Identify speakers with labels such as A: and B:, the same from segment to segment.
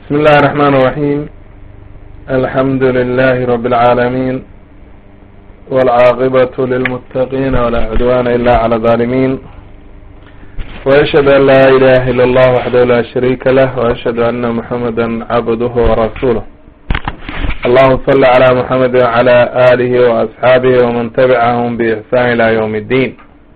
A: بسم الله الرحمن الرحيم الحمد لله رب العالمين والعاقبة للمتقين ولا عدوان إلا على الظالمين وأشهد أن لا إله إلا الله وحده لا شريك له وأشهد أن محمدا عبده ورسوله اللهم صل على محمد وعلى آله وأصحابه ومن تبعهم بإحسان إلى يوم الدين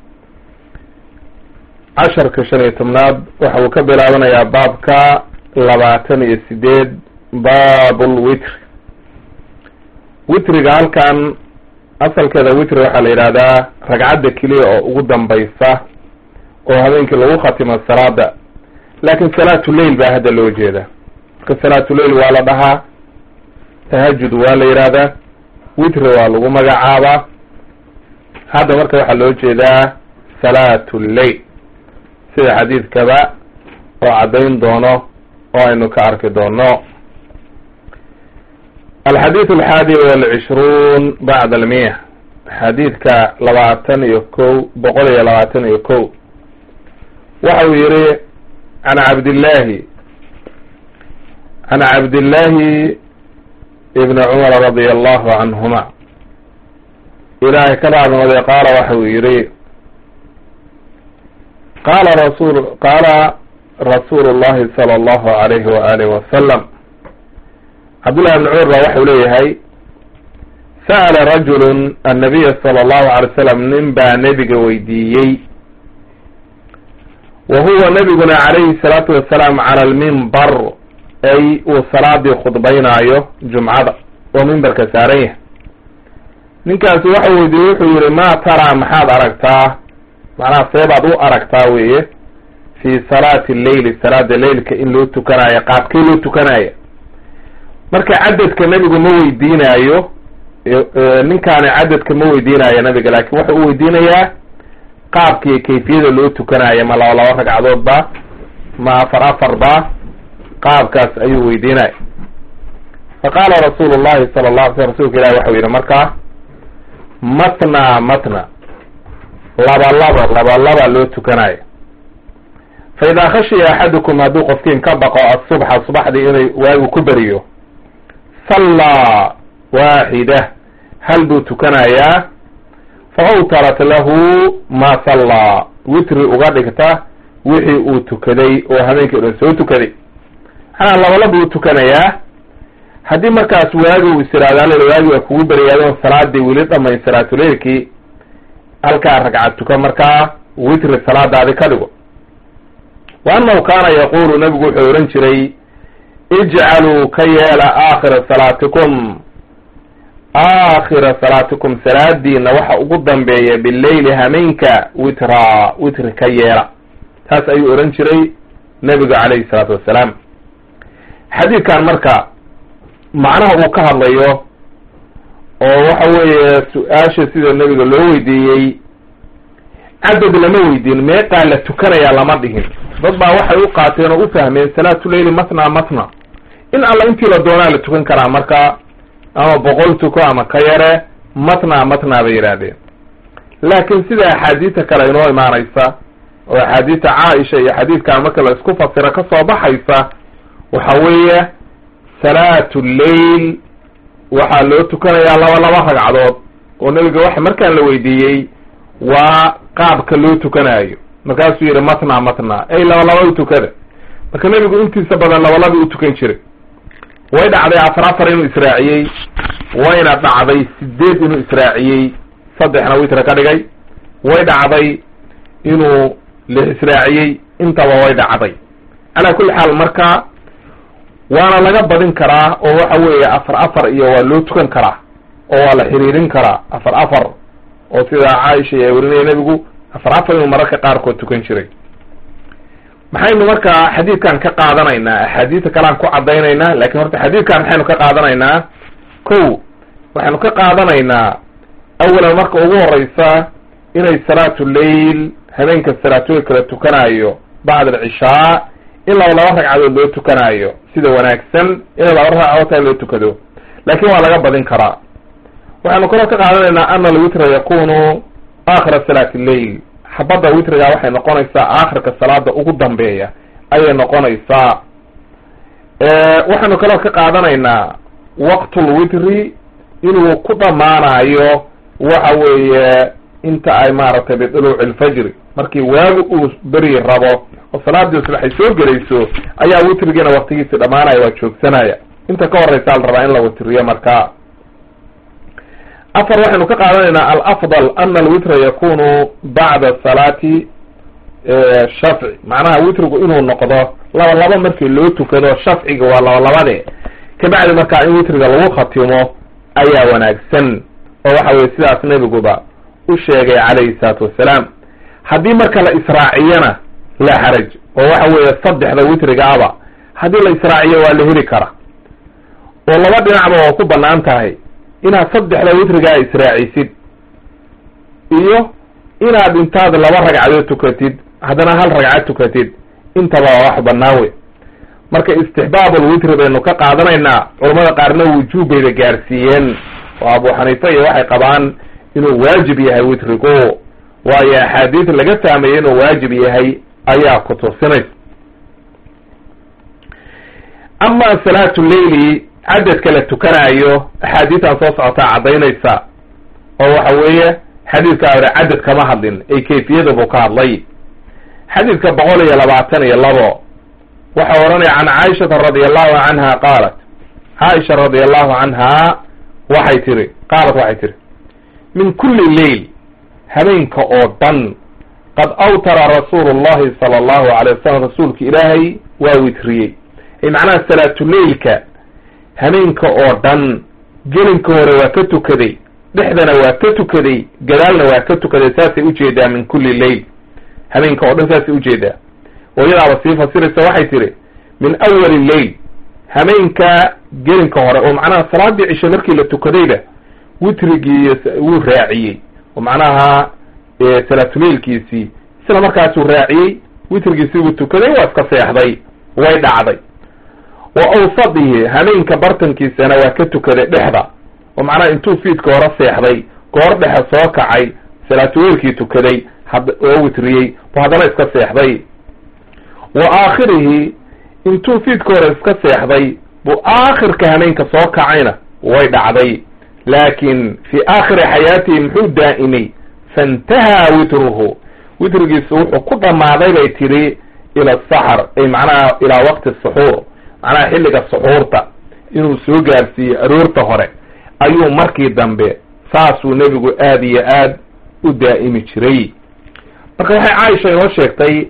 A: casharka shan iyo tobnaad waxa uu ka bilaabanayaa baabka labaatan iyo sideed baabul witr witriga halkan asalkeeda witri waxaa la yidhahdaa ragcadda keliya oo ugu dambaysa oo habeenkii lagu khatimo salaada laakin salaatu leil baa hadda loo jeeda marka salaatu leil waa la dhahaa tahajud waa la yidhahdaa witri waa lagu magacaabaa hadda marka waxaa loo jeedaa salaatu lleil sida xadiidkaba oo caddayn doono oo aynu ka arki doono alxadiid alxaadi walcishruun bacda almiya xadiidka labaatan iyo kow boqol iyo labaatan iyo kow waxa uu yihi can cabdillahi can cabdillahi ibni cumar radia allahu canhuma ilaahay ka raadnooday qaala waxa uu yihi qala rasul qaala rasuulu llahi sala allahu alayhi waalihi wasalam cabdullahi ibni cumar baa waxau leeyahay sa'ala rajulun annabiya sala allahu alay slam nin baa nebiga weydiiyey wa huwa nebiguna calayhi salaatu wasalaam cala almimbar ay uu salaadii khudbaynaayo jumcada oo mimbarka saaran yahay ninkaasi waxau weydiiyey wuxuu yihi ma taraa maxaad aragtaa macnaha seebaad u aragtaa weeye fi salaati lleili salaada leilka in loo tukanaayo qaabkee loo tukanaayo marka cadadka nebigu ma weydiinaayo ninkaani cadadka ma weydiinaayo nabiga laakin wuxuu u weydiinayaa qaabka iyo kayfiyada loo tukanaayo ma laba laba ragcadood ba ma afar afar ba qaabkaas ayuu weydiinaya faqaala rasuulu llahi sala la alay slam rasulka ilahi waxau yihi markaa matna matna laba laba laba laba loo tukanayo fa idaa khashiya axadukum hadduu qofkiin ka baqo asubxa subaxdii inay waagu ku beriyo sallaa waaxida hal buu tukanayaa fa awtarat lahu ma sallaa witri uga dhigta wixii uu tukaday oo habeenkii o dhan soo tukaday maxanaa labalaba buu tukanayaa haddii markaas waagi uu isiraado alla waagi waa kugu beriyaadoon salaadii weli dhamayn salaatuleilkii halkaa ragcad tuka markaa witri salaadaadi ka dhigo wa annahu kaana yaqulu nabigu wuxuu ohan jiray ijcaluu ka yeela aakhira salaatikum aakhira salaatikum salaadiina waxa ugu dambeeya bileyli hameenka witraa witri ka yeela taas ayuu odhan jiray nebigu calayhi salaatu wassalaam xadiidkan marka macnaha uu ka hadlayo oo waxa weeye su-aasha sida nebiga loo weydiiyey cadad lama weydiin meeqaa la tukanayaa lama dhihin dad baa waxay u qaateen oo u fahmeen salaatu leyli matna matna in alla intii la doonaa la tukan karaa marka ama boqol tuko ama ka yare matna matna bay yidhaahdeen laakiin sida axaadiista kale inoo imaanaysa oo axaadiista caaisha iyo xadiidkan marka la isku fasiro kasoo baxaysa waxa weeye salaatu lleil waxaa loo tukanayaa laba laba ragcadood oo nebiga waxa markaan la weydiiyey waa qaabka loo tukanaayo markaasuu yihi matna matna ay laba laba u tukada marka nebigu intiisa badan labalaba u tukan jiray way dhacday afar afar inuu israaciyey wayna dhacday sideed inuu israaciyey saddexna witra ka dhigay way dhacday inuu lix israaciyey intaba way dhacday calaa kulli xaal marka waana laga badin karaa oo waxa weeye afar afar iyo waa loo tukan karaa oo waa la xiriirin karaa afar afar oo sida caaisha ayaa werinaya nebigu afar afar inuu mararka qaarkood tukan jiray maxaynu marka xadiidkan ka qaadanaynaa axaadiista kalean ku caddaynaynaa lakin horta xadiidkan maxaynu ka qaadanaynaa ko waxaynu ka qaadanaynaa awalan marka ugu horeysa inay salaatu leil habeenka salaatooy kala tukanaayo bacda alcishaa in laba laba ragcadood loo tukanaayo sida wanaagsan in laba ragcadood taa loo tukado laakin waa laga badin karaa waxaynu kaloo ka qaadanaynaa ana alwitra yakunu aakhira salaati lleil xabadda witrigaa waxay noqonaysaa aakhirka salaada ugu dambeeya ayay noqonaysaa waxaanu kaloo ka qaadanaynaa waqtulwitri inuu ku dhammaanayo waxa weeye inta ay maaragtay biduluuci lfajri markii waagu uu beri rabo oo salaadii subax ay soo gelayso ayaa witrigiina waktigiisi dhammaanaya waa joogsanaya inta ka horeysa la rabaa in la witriyo marka afar waxaynu ka qaadanaynaa alafdal ana alwitra yakunu bacda salaati shafci macnaha witrigu inuu noqdo laba laba markii loo tukado shafciga waa laba labade kabacdi markaa in witriga lagu khatimo ayaa wanaagsan oo waxa weye sidaas nebiguba u sheegay calayhi salaatu wassalaam haddii marka la israaciyana laa xaraj oo waxa weeye saddexda witrigaaba haddii la israaciyo waa la heli kara oo laba dhinacba waa ku banaan tahay inaad saddexda witrigaa israacisid iyo inaad intaad laba ragcadood tukatid haddana hal ragcad tukatid intaba waa wax banaan wey marka istixbaabulwitri baynu ka qaadanaynaa culamada qaarna wujuub bayba gaarsiiyeen oo abu xaniifa iyo waxay qabaan inuu waajib yahay witrigu waayo axaadiis laga fahmayay inuu waajib yahay ayaa ku tusinaysa ama salaatu leyli cadadka la tukanayo axaadiistan soo socotaa caddaynaysa oo waxa weeye xadiidka hore cadad kama hadlin ay kayfiyada buu ka hadlay xadiidka boqol iyo labaatan iyo labo waxaa oranaya can caaishata radi allahu canha qaalat caaisha radi allahu canha waxay tiri qaalat waxay tiri min kulli leyl habeenka oo dhan qad awtara rasuulu llahi sala allahu alay wasalam rasuulka ilaahay waa witriyey ay macnaha salaatuleylka habeenka oo dhan gelinka hore waa ka tukaday dhexdana waa ka tukaday gadaalna waa ka tukaday saasay ujeedaa min kulli leyl habeenka oo dhan saasay ujeedaa oo iyadaaba sii fasiraysa waxay tihi min awali leyl habeenka gelinka hore oo macnaha salaadii cishe markii la tukadayba witrigii wuu raaciyey oo macnaha salaatuleylkiisii isla markaasuu raaciyey witrigiisii wuu tukaday waa iska seexday way dhacday wa awsadihi habeenka bartankiisana waa ka tukaday dhexda oo macnaha intuu fiidka hore seexday goor dhexe soo kacay salaatuleylkii tukaday oo witriyey bu haddana iska seexday wa aakhirihi intuu fiidka hore iska seexday buu aakhirka habeenka soo kacayna way dhacday laakin fii aakhiri xayaatihi muxuu daa'imay faintahaa witruhu witrigiisu wuxuu ku dhammaaday bay tidhi ila asaxar ay macnaha ilaa waqti suxuur macnaha xilliga suxuurta inuu soo gaarsiiyo aroorta hore ayuu markii dambe saasuu nebigu aada iyo aad u daa'imi jiray marka waxay caaisha inoo sheegtay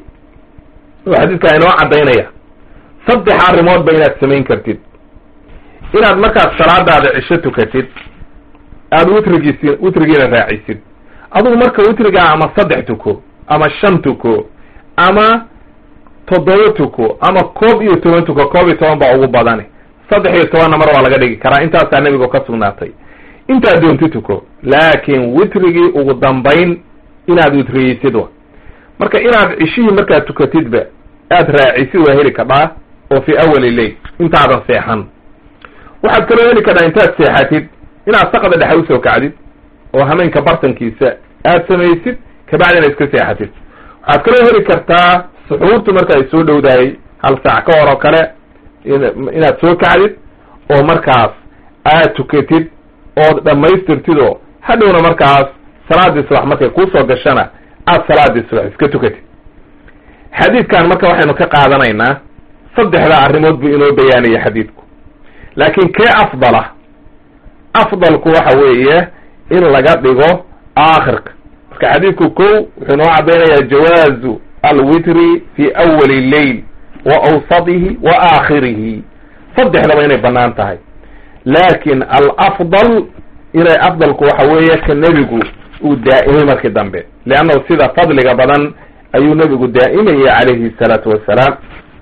A: oo xadiidkaa inoo caddaynaya saddex arrimoodba inaad samayn kartid inaad markaad salaadaada cisho tukatid aada witrigiisi witrigiina raacisid adugu marka witrigaa ama saddex tuko ama shan tuko ama toddoba tuko ama koob iyo toban tuko koob iyo toban baa ugu badani saddex iyo tobanna mar waa laga dhigi karaa intaasaa nebigu ka sugnaatay intaad doonti tuko laakiin witrigii ugu dambayn inaad witriyeysid wa marka inaad cishihii markaad tukatidba aad raacisid waa heli kadhaa oo fii awali leyl intaadan seexan waxaad kaloo heli kadhaa intaad seexatid inaad saqda dhexe usoo kacdid oo hameenka bartankiisa aad samaysid kabacdina iska seexatid waxaad kaloo heli kartaa suxuurtu marka ay soo dhowdahay hal saac ka hor oo kale inaad soo kacdid oo markaas aad tukatid ood dhammaystirtid oo hadhowna markaas salaadii subax markay kuusoo gashana aad salaadii subax iska tukatid xadiidkan marka waxaynu ka qaadanaynaa saddexdaa arrimood buu inoo bayaanaya xadiidku laakiin kee afdala afdalku waxa weeye in laga dhigo aakhirka marka xadiidku kow wuxuu inoo caddaynayaa jawaazu alwitri fi awali leyl wa awsadihi wa aakhirihi saddexdaba inay bannaan tahay laakin alafdal inay afdalku waxa weeye ka nebigu uu daa'imay markii dambe leannahu sida fadliga badan ayuu nebigu daa'imayay calayhi salaatu wassalaam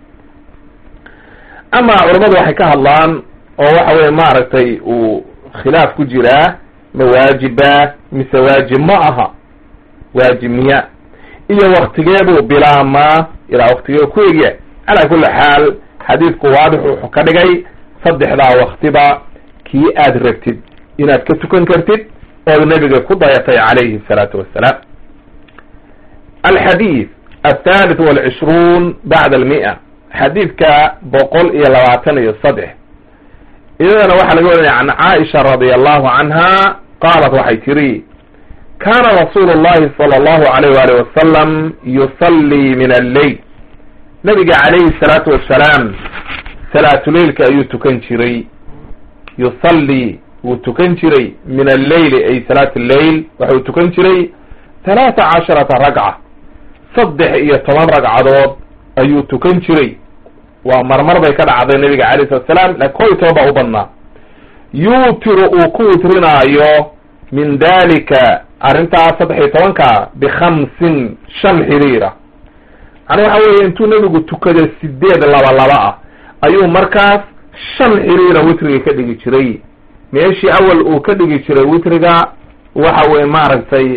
A: ama culammadu waxay ka hadlaan oo waxa weye maaragtay uu khilaaf ku jiraa ma waajiba mise waajib ma aha waajib miya iyo waktigeebuu bilaamaa ilaa waktigee ku egya calaa kulli xaal xadiidku waadix wuxuu ka dhigay saddexdaa waktiba kii aad rabtid inaad ka tukan kartid ood nebiga ku dayatay calayhi الsalaatu wassalaam alxadiid althalith walcishruun bacda almi'a xadiidka boqol iyo labaatan iyo saddex iyadana waxaa laga warinaya can caaisha radia allahu canha qaalat waxay tiri kana rasuulu llahi sala allahu alayh waalih wasalam yusallii min alleyl nabiga calayhi salaatu wassalaam salaatuleilka ayuu tukan jiray yusallii wuu tukan jiray min alleyli ay salaat lleyl waxau tukan jiray halaata casharata ragca saddex iyo toban ragcadood ayuu tukan jiray waa marmar bay ka dhacday nabiga alayh salatu salaam lakin kow iyo toban baa u badnaa yuutiru uu ku witrinaayo min dalika arrintaas saddex iyo tobanka bikhamsin shan xiriira macnaa waxa weeye intuu nabigu tukada sideed laba laba ah ayuu markaas shan xiriira witriga ka dhigi jiray meeshii awal uu ka dhigi jiray witriga waxa weye maaragtay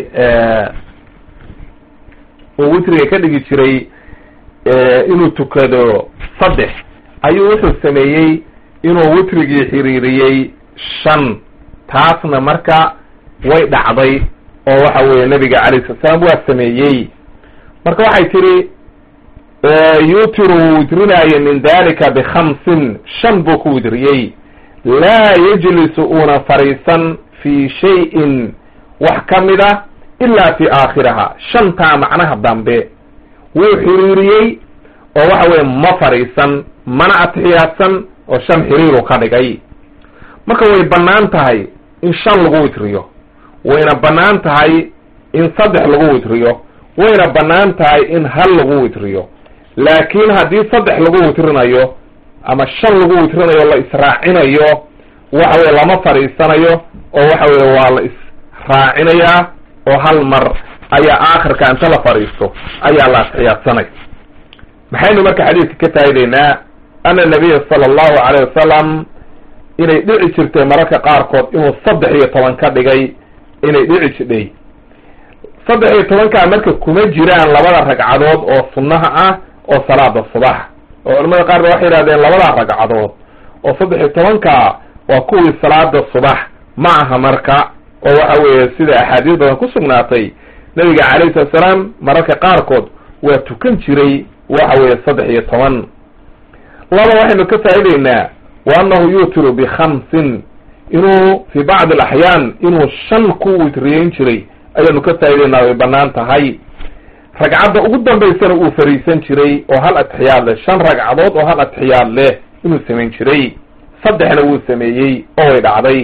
A: uu witriga ka dhigi jiray inuu tukado saddex ayuu wuxuu sameeyey inuu witrigii xiriiriyey shan taasna marka way dhacday oo waxa weeye nabiga calayh salat salaam waa sameeyey marka waxay tihi yutiru wuu witrinaaye min dalika bikhamsin shan buu ku witriyey laa yajlisu uuna fariisan fi shayin wax ka mid a ilaa fi aakhiriha shantaa macnaha dambe wuu xiriiriyey oo waxa weye ma fariisan mana atixiyaadsan oo shan xiriiru ka dhigay marka way bannaan tahay in shan lagu witriyo wayna bannaan tahay in saddex lagu witriyo wayna bannaan tahay in hal lagu witriyo laakiin haddii saddex lagu witrinayo ama shan lagu witrinayo la israacinayo waxa weye lama fadhiisanayo oo waxa weye waa la israacinayaa oo hal mar ayaa aakhirka inta la fadhiisto ayaa la atixiyaadsanay maxaynu marka xadiidka ka faa'ideynaa ana nabiya sala allahu alayh wasalam inay dhici jirtay mararka qaarkood inuu saddex iyo toban ka dhigay inay dhici jidhay saddex iyo tobankaa marka kuma jiraan labada ragcadood oo sunnaha ah oo salaada subax oo culamada qaar ba waxay yihahdeen labada ragcadood oo saddex iyo tobankaa waa kuwii salaada subax ma aha marka oo waxa weeye sida axaadiis badan ku sugnaatay nabiga calayhi salatu salaam mararka qaarkood waa tukan jiray waxa weeye saddex iyo toban laba waxaynu ka faa'ideynaa wa annahu yuutiru bikhamsin inuu fi bacdi alaxyaan inuu shan ku witriyeyn jiray ayaanu ka faa'ideynaa way bannaan tahay ragcadda ugu dambaysana uu fariisan jiray oo hal atixiyaad leh shan ragcadood oo hal atixiyaad leh inuu samayn jiray saddexna wuu sameeyey oo way dhacday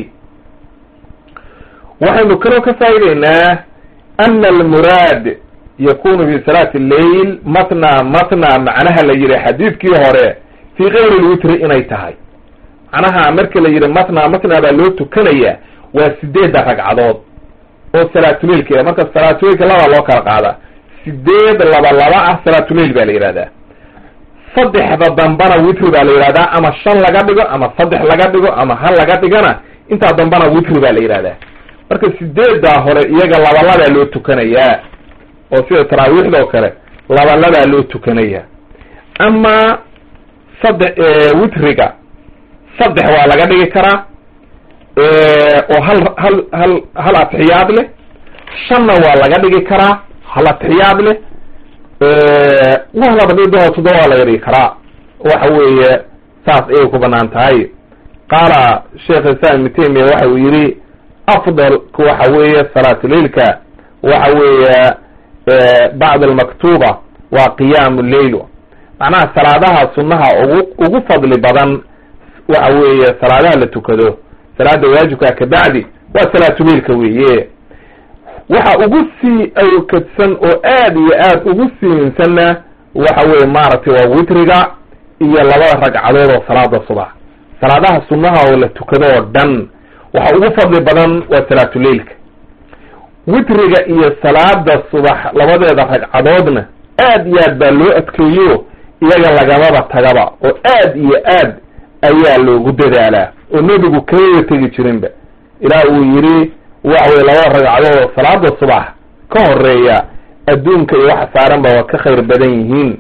A: waxaynu kaloo ka faa'ideynaa ana almuraad yakunu fi salaati lleyl matna matna macnaha la yihi xadiidkii hore fii kayri lwitri inay tahay macnaha marka la yihi matna matna baa loo tukanaya waa sideedda ragcadood oo salaatuleilka marka salaatuleilka labaa loo kala qaadaa sideed laba laba ah salaatuleil baa la yihahdaa saddexda dambana witri baa la yihahdaa ama shan laga dhigo ama saddex laga dhigo ama hal laga dhigana intaa dambana witri baa la yihahdaa marka sideeddaa hore iyaga labalabaa loo tukanayaa oo sida taraawiixda oo kale labalabaa loo tukanaya ama saddex witriga saddex waa laga dhigi karaa oo hal hal hal hal atixiyaad leh shanna waa laga dhigi karaa hal atixiyaad leh waa laba dhigdao toddoba waa laga dhigi karaa waxa weeye saas ayay ku banaan tahay qaala sheekh islam ibn taymiya waxa uu yihi afdalku waxa weeye salaatuleilka waxa weeye bacd almaktuba waa qiyaamu lleil macnaha salaadaha sunnaha ugu ugu fadli badan waxa weeye salaadaha la tukado salaada waajibkaa kabacdi waa salaatuleilka weeye waxa ugu sii awkadsan oo aad iyo aad ugu siinsanna waxa weeye maaragtay waa witriga iyo labada ragcadood oo salaada subax salaadaha sunnaha oo la tukado oo dhan waxa ugu fadli badan waa salaatuleilka witriga iyo salaada subax labadeeda ragcadoodna aad iyo aad baa loo adkeeyo iyaga lagamaba tagaba oo aad iyo aad ayaa loogu dadaalaa oo nebigu kamaba tegi jirinba ilaah uu yidhi waxa weye labada ragcadood oo salaada subax ka horeeya adduunka iyo waxa saaranba waa ka khayr badan yihiin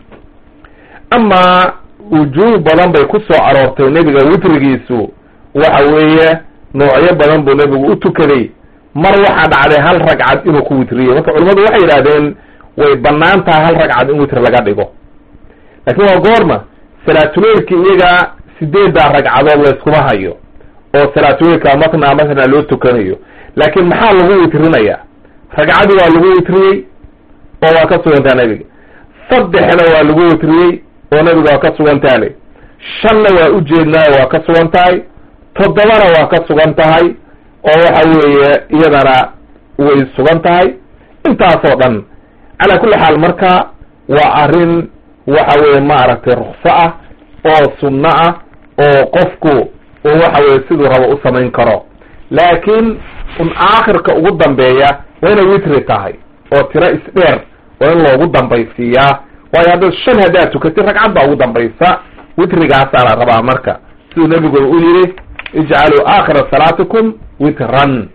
A: amaa wujuuh badan bay ku soo aroortay nebiga witrigiisu waxa weeye noocyo badan buu nebigu u tukaday mar waxaa dhacday hal ragcad inuu ku witriyey marka culimmadu waxay yidhahdeen way bannaan tahay hal ragcad in witr laga dhigo laakiin waa goorma salaatuleylka iyaga sideeddaa ragcadood layskuma hayo oo salaatuleylka matna matna loo tukanayo laakiin maxaa lagu witrinayaa ragcadii waa lagu witriyey oo waa ka sugantaa nebiga saddexna waa lagu witriyey oo nebiga waa ka sugantaa le shanna waa ujeednaayo waa ka sugan tahay toddobana waa ka sugan tahay oo waxa weeye iyadana way sugan tahay intaasoo dhan calaa kulli xaal marka waa arrin waxa weeye maaragtay rukso ah oo sunno ah oo qofku uu waxa weye siduu rabo u samayn karo laakiin un aakhirka ugu dambeeya waa inay witri tahay oo tiro isdheer waa in loogu dambaysiiyaa waayo haddaad shan haddaad tukatid ragcad baa ugu dambaysa witrigaasaa la rabaa marka siduu nebigu u yidhi ijcaluu aakhira salaatikum witran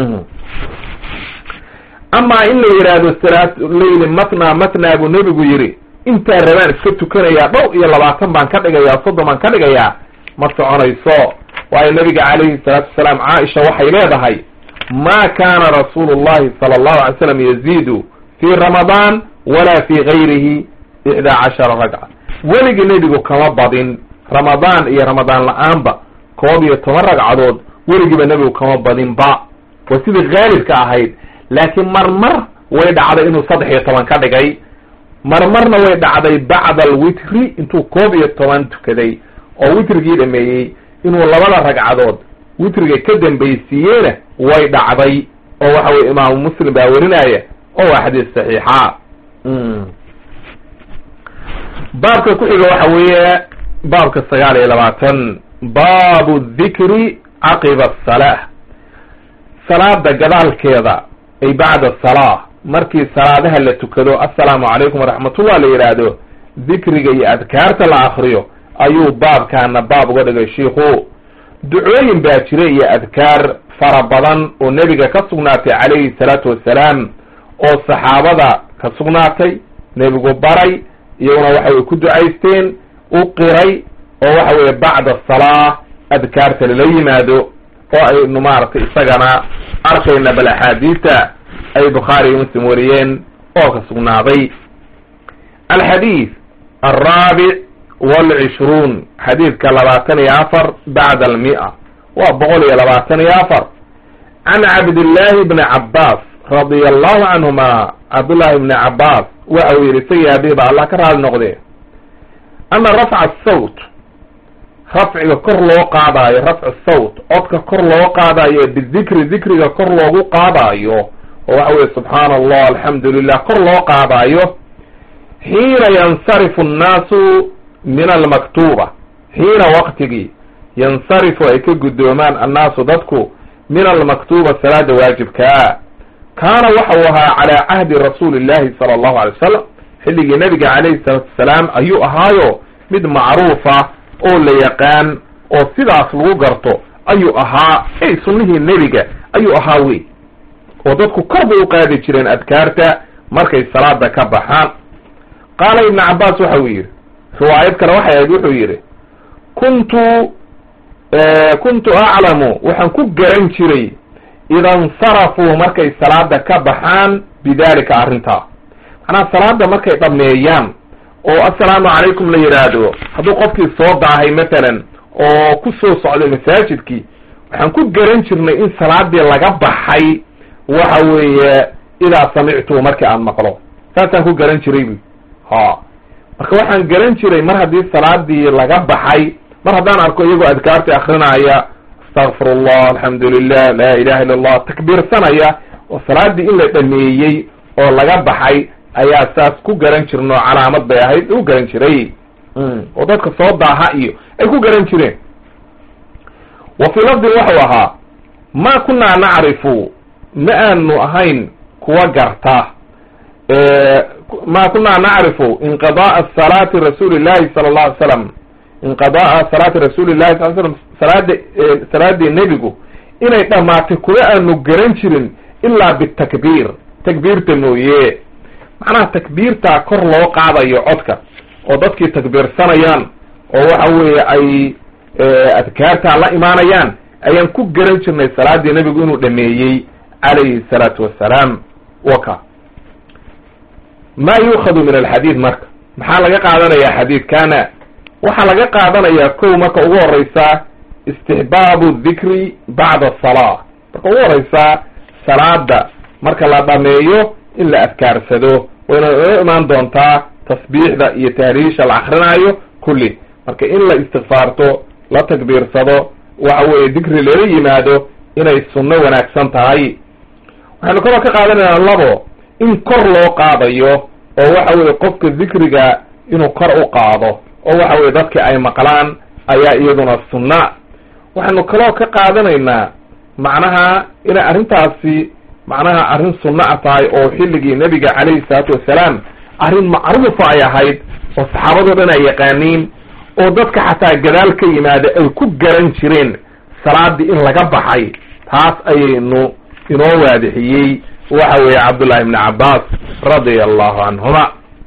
A: amaa in la yidhaahdo salaat leyli matna matna buu nebigu yidhi intaa rabaan iska tukanayaa dhowr iyo labaatan baan ka dhigayaa soddon baan ka dhigayaa ma soconayso waayo nabiga calayhi salaatu wasalaam caaisha waxay leedahay ma kana rasuulu llahi sala allahu alay slam yaziidu fii ramadaan walaa fii gayrihi ixdaa cashara ragca weligii nebigu kama badin ramadaan iyo ramadaan la-aanba koob iyo toban ragcadood weligiiba nebigu kama badinba waa sidii haalibka ahayd laakiin marmar way dhacday inuu saddex iyo toban ka dhigay marmarna way dhacday bacda alwitri intuu koob iyo toban tukaday oo witrigii dhameeyey inuu labada ragcadood witriga ka dambaysiiyeyna way dhacday oo waxa weye imaamu muslim baa werinaya oo waa xadiis saxiixa baabka ku xiga waxa weeye baabka sagaal iyo labaatan baabu dhikri caqiba asalaa salaada gadaalkeeda ay bacda salaa markii salaadaha la tukado assalaamu calaykum waraxmatullah la yidhaahdo dikriga iyo adkaarta la akriyo ayuu baabkaana baab uga dhigay shiikhu ducooyin baa jira iyo adkaar fara badan oo nebiga ka sugnaatay calayhi salaatu wassalaam oo saxaabada ka sugnaatay nebigu baray iyaguna waxay ku ducaysteen u qiray oo waxa weeye bacda salaa adkaarta lala yimaado oo aynu maaragtay isagana arkayna bal axaadiista ay bukhaari iyo muslim wariyeen oo ka sugnaaday alxadiid alraabic walcishruun xadiidka labaatan iyo afar bacda almia waa boqol iyo labaatan iyo afar can cabdillaahi bni cabbaas radia allahu canhuma cabdullaahi bni cabbaas waxa uu yidhi isagii abihi ba allah ka raali noqdee ana rafca asawt rafciga kor loo qaadaayo rafcu sawt codka kor loo qaadaayo bidikri dikriga kor loogu qaadaayo oo waxa weye subxaana allah alxamdu lilah kor loo qaadaayo xiina yansarifu annaasu min almaktuuba xiina waqtigii yansarifu ay ka guddoomaan annaasu dadku min almaktuuba salaada waajibkaa kaana waxa uu ahaa calaa cahdi rasuuli illahi sala allahu alay wasalam xilligii nebiga calayhi salaatu wasalaam ayuu ahaayo mid macruufa oo la yaqaan oo sidaas lagu garto ayuu ahaa ey sunnihii nebiga ayuu ahaa wey oo dadku kor bay u qaadi jireen adkaarta markay salaada ka baxaan qaala ibnu cabbaas waxa uu yidhi riwaayad kale waxay ahayd wuxuu yidhi kuntu kuntu aclamu waxaan ku garan jiray ida insarafuu markay salaada ka baxaan bidalika arrintaa macnaha salaada markay dhameeyaan oo assalaamu calaykum la yidhaahdo hadduu qofkii soo daahay matalan oo ku soo socday masaajidkii waxaan ku garan jirnay in salaadii laga baxay waxa weeye idaa samictuu markii aan maqlo saasaan ku garan jiray bu ha marka waxaan garan jiray mar haddii salaadii laga baxay mar haddaan arko iyagoo adkaartii akrinaya astakfir allah alxamdu lilah laa ilaha illa allah takbiirsanaya oo salaadii in la dhameeyey oo laga baxay ayaa saas ku garan jirno calaamad bay ahayd u garan jiray oo dadka soo daaha iyo ay ku garan jireen wa fii lafdin waxau ahaa ma kunaa nacrifu ma aanu ahayn kuwa garta ma kunaa nacrifu inqidaaa salaati rasuuli llahi sala allahu alay slam inqidaaa salaati rasuuli llahi sal slam salaada salaadii nebigu inay dhammaatay kuwa aanu garan jirin ilaa bitakbiir takbiirta mooye macnaha takbiirtaa kor loo qaadayo codka oo dadkii takbiirsanayaan oo waxa weeye ay adkaartaa la imaanayaan ayaan ku garan jirnay salaadii nebigu inuu dhameeyey calayhi salaatu wassalaam waka ma yuukhadu min alxadiid marka maxaa laga qaadanayaa xadiidkana waxaa laga qaadanayaa kow marka ugu horeysa istixbaabu dikri bacda asalaa marka ugu horeysa salaada marka la dhameeyo in la adkaarsado wayna ino imaan doontaa tasbiixda iyo tahriisha la akrinaayo kulli marka in la istikfaarto la takbiirsado waxa weeye dikri lala yimaado inay sunno wanaagsan tahay waxaynu kaloo ka qaadanaynaa labo in kor loo qaadayo oo waxa weye qofka dikriga inuu kor u qaado oo waxa weye dadki ay maqlaan ayaa iyaduna sunna waxaynu kaloo ka qaadanaynaa macnaha inay arrintaasi macnaha arrin sunna a tahay oo xilligii nebiga calayhi salaatu wassalaam arrin macruufa ay ahayd oo saxaabadoo dhan ay yaqaaniin oo dadka xataa gadaal ka yimaada ay ku garan jireen salaadii in laga baxay taas ayaynu inoo waadixiyey waxa weeye cabdullahi ibni cabbaas radia allahu canhuma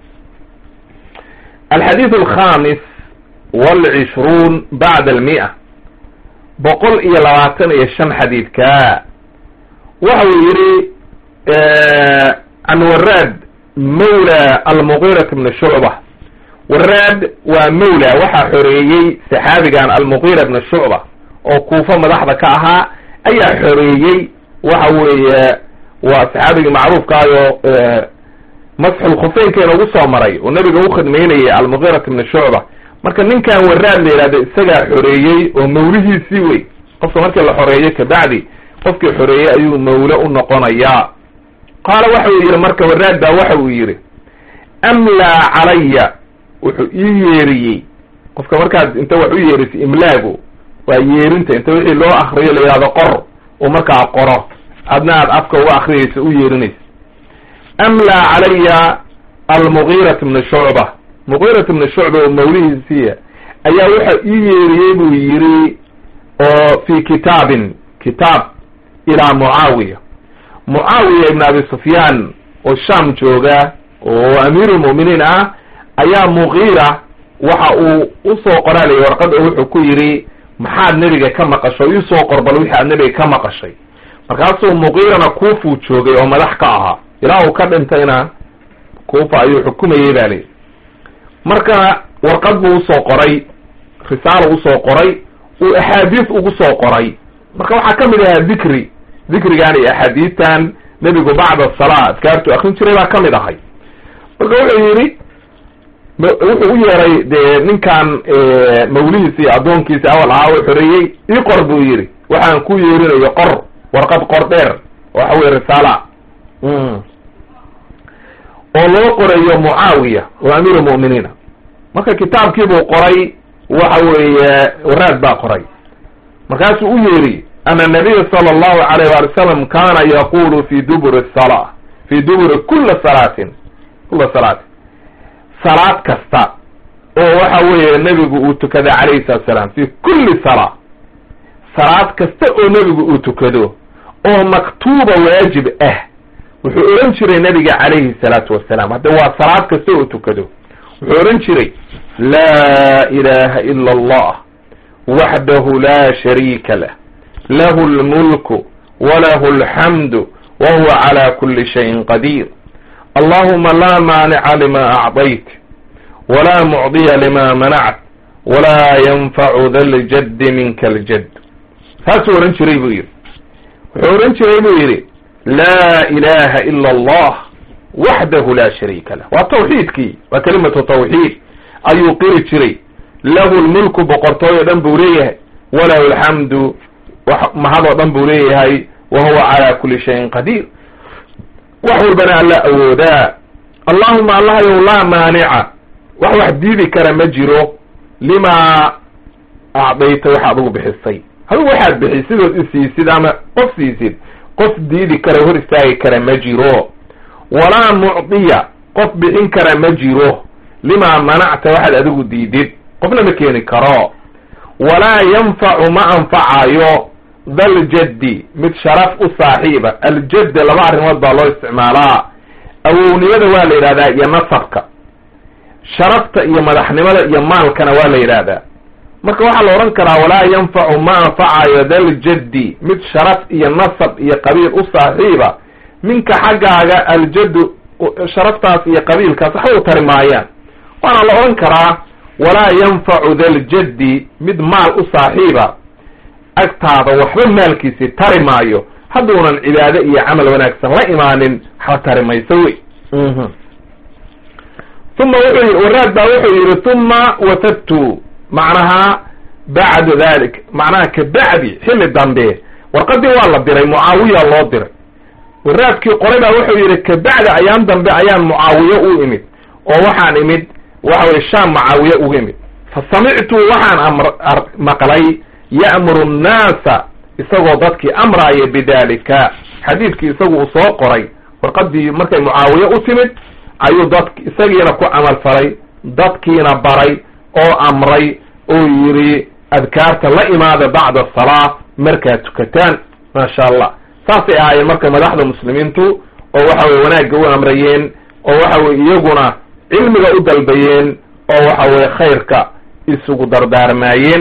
A: alxadiid alkhamis walcishruun bacda almi'a boqol iyo labaatan iyo shan xadiidka waxa uu yidhi can waraad mawla almuqirat bni shucba waraad waa mawla waxaa xoreeyey saxaabigan almuqira bni shucba oo kuufa madaxda ka ahaa ayaa xoreeyey waxa weeye waa saxaabigii macruufkaayo masxulkhufeynkeena ugu soo maray oo nabiga u khidmaynayay almuqirat bni shucba marka ninkan waraad la yidhahdo isagaa xoreeyey oo mawlihiisii wey qofka markii la xoreeyo kabacdi qofkii xoreeyey ayuu mawle u noqonayaa qaala waxa uu yidhi marka waraad baa waxa uu yidhi amlaa calaya wuxuu ii yeeriyey qofka markaad inta wax u yeerisay imlaagu waa yeerinta inta wixii loo akriyo la yidhahdo qor uu markaa qoro adna aad afka uga akriyayso u yeerinaysa amlaa calaya almugiirat bni shucba mugiirat bni shucba oo mawlihiisiiya ayaa waxa ii yeeriyey buu yidhi oo fi kitaabin kitaab ilaa mucaawiya mucaawiya ibn abi sufyaan oo sham jooga oo amiirulmu'miniin ah ayaa mugiira waxa uu usoo qoraalaya warqad oo wuxuu ku yidhi maxaad nebiga ka maqasho iisoo qor bal wixii aad nebiga ka maqashay markaasuu mugiirana kuufuu joogay oo madax ka ahaa ilaa uu ka dhintayna kuufa ayuu xukumayey baa leyi marka warqad buu usoo qoray risaalo usoo qoray uu axaadiis ugu soo qoray marka waxaa ka mid ahaa dikri dikrigan iyo axaadiistan nebigu bacda salaa adkaartu akrin jiray baa ka mid ahay marka wuxuu yidhi wuxuu u yeeray dee ninkan mawlihiisi iyo addoonkiisi awal ahaa u xoreeyey ii qor buu yidhi waxaan ku yeerinayo qor warqad qor dheer waxa weye risaala oo loo qorayo mucaawiya oo amiir muminiina marka kitaabkii buu qoray waxa weeye waraad baa qoray markaasuu u yeeri ana nabiya sala allahu alayh wali salam kana yaqulu fi duburi sala fi duburi kula salaatin kula salaatin salaad kasta oo waxa weeye nebigu uu tukada calayhi salatu salaam fi kulli salaa salaad kasta oo nebigu uu tukado oo maktuuba waajib ah wuxuu ohan jiray nabiga calayhi salaatu wasalaam hadda waa salaad kasta oo tukado wuxuu ohan jiray laa ilaha ila allah waxdahu la shariika lah lahu lmulku walahu alxamdu wa huwa cala kuli shayin qadiir allahuma la maanica lima acdayt wla mucdiya lima manact walaa yanfacu da ljaddi minka aljadd saasuu ohan jiray buu yidhi wuxuu ohan jiray buu yidhi laa ilaha ila allah waxdahu la shariika lah waa tawxiidkii waa kelimatu tawxiid ayuu qiri jiray lahu lmulku boqortooy o dhan buu leeyahay walahu alxamdu mahadoo dhan buu leeyahay wa huwa cala kuli shayin qadiir wax walbana alla awoodaa allahuma allahayow laa maanica wax wax diidi kara ma jiro limaa acdayta wax adigu bixisay adigu waxaad bixi sidood isiisid ama qof siisid qof diidi kara hor istaagi kara ma jiro walaa mucdiya qof bixin kara ma jiro limaa manacta waxaad adigu diidid qofna ma keeni karo walaa yanfacu ma anfacayo daljaddi mid sharaf u saaxiiba aljadda laba arrimood baa loo isticmaalaa awownimada waa la yidhahdaa iyo nasabka sharafta iyo madaxnimada iyo maalkana waa la yidhaahdaa marka waxaa la odhan karaa walaa yanfacu ma anfacayo daljaddi mid sharaf iyo nasab iyo qabiil u saaxiiba minka xaggaaga aljaddu sharaftaas iyo qabiilkaas waxba u tari maayaan waana la odhan karaa walaa yanfacu daljaddi mid maal u saaxiiba agtaada waxba maalkiisi tari maayo hadduunan cibaado iyo camal wanaagsan la imaanin waxba tari mayso wey uma wuxuu yii waraad baa wuxuu yihi uma watadtu macnaha bacda dalik macnaha kabacdi xilli dambe warqadii waa la diray mucaawiya loo diray waraadkii qoray baa wuxuu yihi kabacdi ayaan dambe ayaan mucaawiye u imid oo waxaan imid waxa weye shaam mucaawiye ugu imid fa samictu waxaan amr maqlay ya'muru nnaasa isagoo dadkii amraaya bidalika xadiidkii isagu uu soo qoray warqadii markay mucaawiye u timid ayuu dadk isagiina ku camal falay dadkiina baray oo amray oo yidhi adkaarta la imaada bacda asalaa markaad tukataan maasha allah saasay ahaayeen marka madaxda muslimiintu oo waxa weye wanaagga u amrayeen oo waxa weye iyaguna cilmiga u dalbayeen oo waxa weye khayrka isugu dardaarmaayeen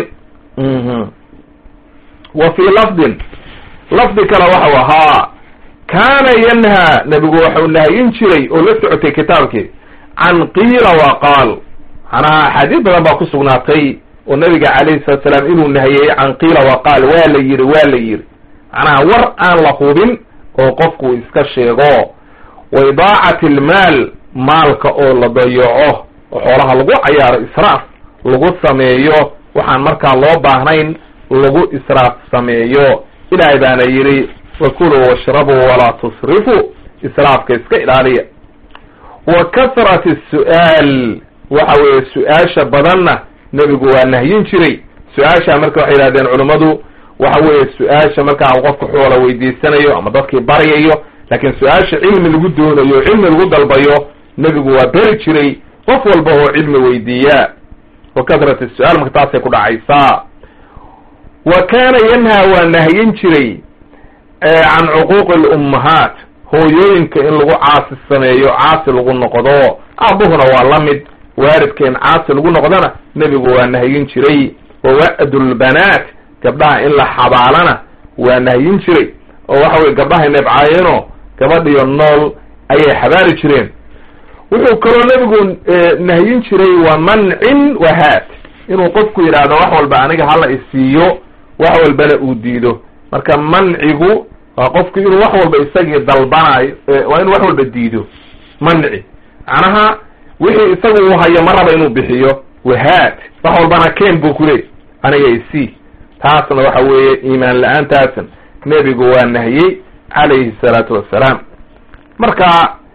A: wa fii lafdin lafdi kale waxau ahaa kaana yanhaa nebigu waxau nahyin jiray oo la socotay kitaabkii can qiila wa qaal macnaha axaadiis badan baa ku sugnaatay oo nabiga calayhi salatu salaam inuu nahiyey can qiila wa qaal waa la yidhi waa la yidhi macnaha war aan la hubin oo qofku iska sheego wa idaacati almaal maalka oo la dayaco oo xoolaha lagu cayaaro israaf lagu sameeyo waxaan markaa loo baahnayn lagu israaf sameeyo ilaahay baana yidhi wakuluu washrabuu walaa tusrifuu israafka iska ilaaliya wa kasrati su'aal waxa weeye su-aasha badanna nebigu waa nahyin jiray su-aasha marka waxay yidhahdeen culummadu waxa weeye su-aasha markaa qofka xoola weydiisanayo ama dadkii baryayo laakiin su-aasha cilmi lagu doonayo cilmi lagu dalbayo nebigu waa beri jiray qof walba oo cilmi weydiiya wa kasrati su-aal marka taasay ku dhacaysaa wa kaana yanhaa waa nahyin jiray can cuquuqi alummahaat hooyooyinka in lagu caasi sameeyo caasi lagu noqdo aabuhuna waa la mid waalidka in caasi lagu noqdona nebigu waa nahyin jiray wa wa'du lbanaat gabdhaha in la xabaalana waa nahyin jiray oo waxa weye gabdhahay nebcaayeenoo gabadhiyo nool ayay xabaali jireen wuxuu kaloo nebigu nahyin jiray wa mancin wahaat inuu qofku yidhaahdo wax walba aniga hala isiiyo wax walbana uu diido marka mancigu waa qofku inuu wax walba isagii dalbanayo waa inuu wax walba diido manci macnaha wixii isagu uu hayo ma raba inuu bixiyo wahaat wax walbana keen buu kuleey aniga isii taasna waxa weeye iimaan la-aantaasna nebigu waa nahiyey calayhi salaatu wassalaam marka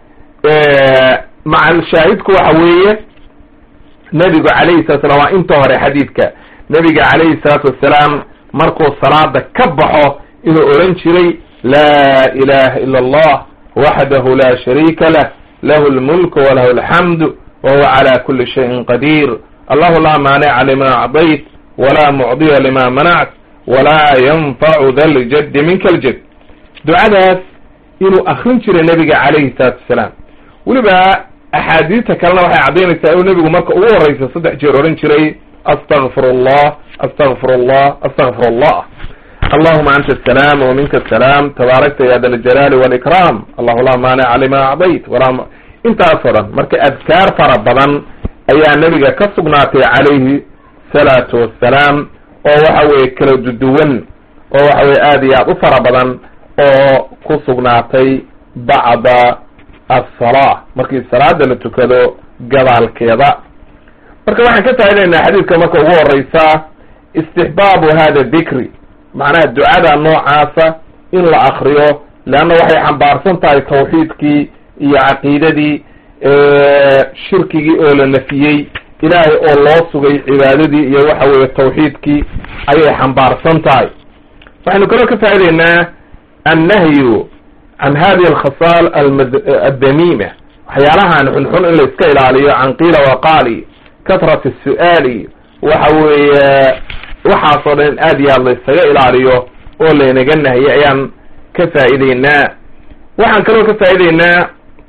A: macal shaahidku waxa weeye nebigu calayhi salatu slam waa inta hore xadiidka nebiga calayhi salaatu wassalaam markuu salaada ka baxo inuu odhan jiray laa ilaha ila allah waxdahu la shariika lah lahu lmulku walahu alxamdu wahuwa cala kuli shayin qadiir allahu laa maanica lima acdayt walaa mucdiya lima manact walaa yanfacu da ljaddi minka aljad ducadaas inuu akrin jiray nebiga calayhi salaatu wasalaam weliba axaadiista kalena waxay caddaynaysaa inuu nebigu marka ugu horreysa saddex jeer odhan jiray astagfir allah astagfir allah astagfir allah allahuma anta asalaam waminka asalaam tabaarakta ya da ljalaali walikram allahu laa maanica lima acdayt walaa intaasoo dhan marka adkaar fara badan ayaa nebiga ka sugnaatay calayhi salaatu wassalaam oo waxa weeye kala duduwan oo waxa weye aad iyo aad u fara badan oo ku sugnaatay bacda asala markii salaada la tukado gadaalkeeda marka waxaan ka faa'idaynaa xadiidka marka ugu horeysa istixbaabu hada dikri macnaha ducada noocaasa in la akriyo leanna waxay xambaarsan tahay tawxiidkii iyo caqiidadii shirkigii oo la nafiyey ilaahay oo loo sugay cibaadadii iyo waxa weeye tawxiidkii ayay xambaarsan tahay waxaynu kaloo ka faa'idaynaa annahyu can hadihi alkhasaal addamiima waxyaalahan xunxun in la iska ilaaliyo can qiila waqaali katrat su'aali waxa weeye waxaasoo dhan in aad iyo aad la iskaga ilaaliyo oo laynaga nahiyay ayaan ka faa'ideynaa waxaan kaloo ka faa'ideynaa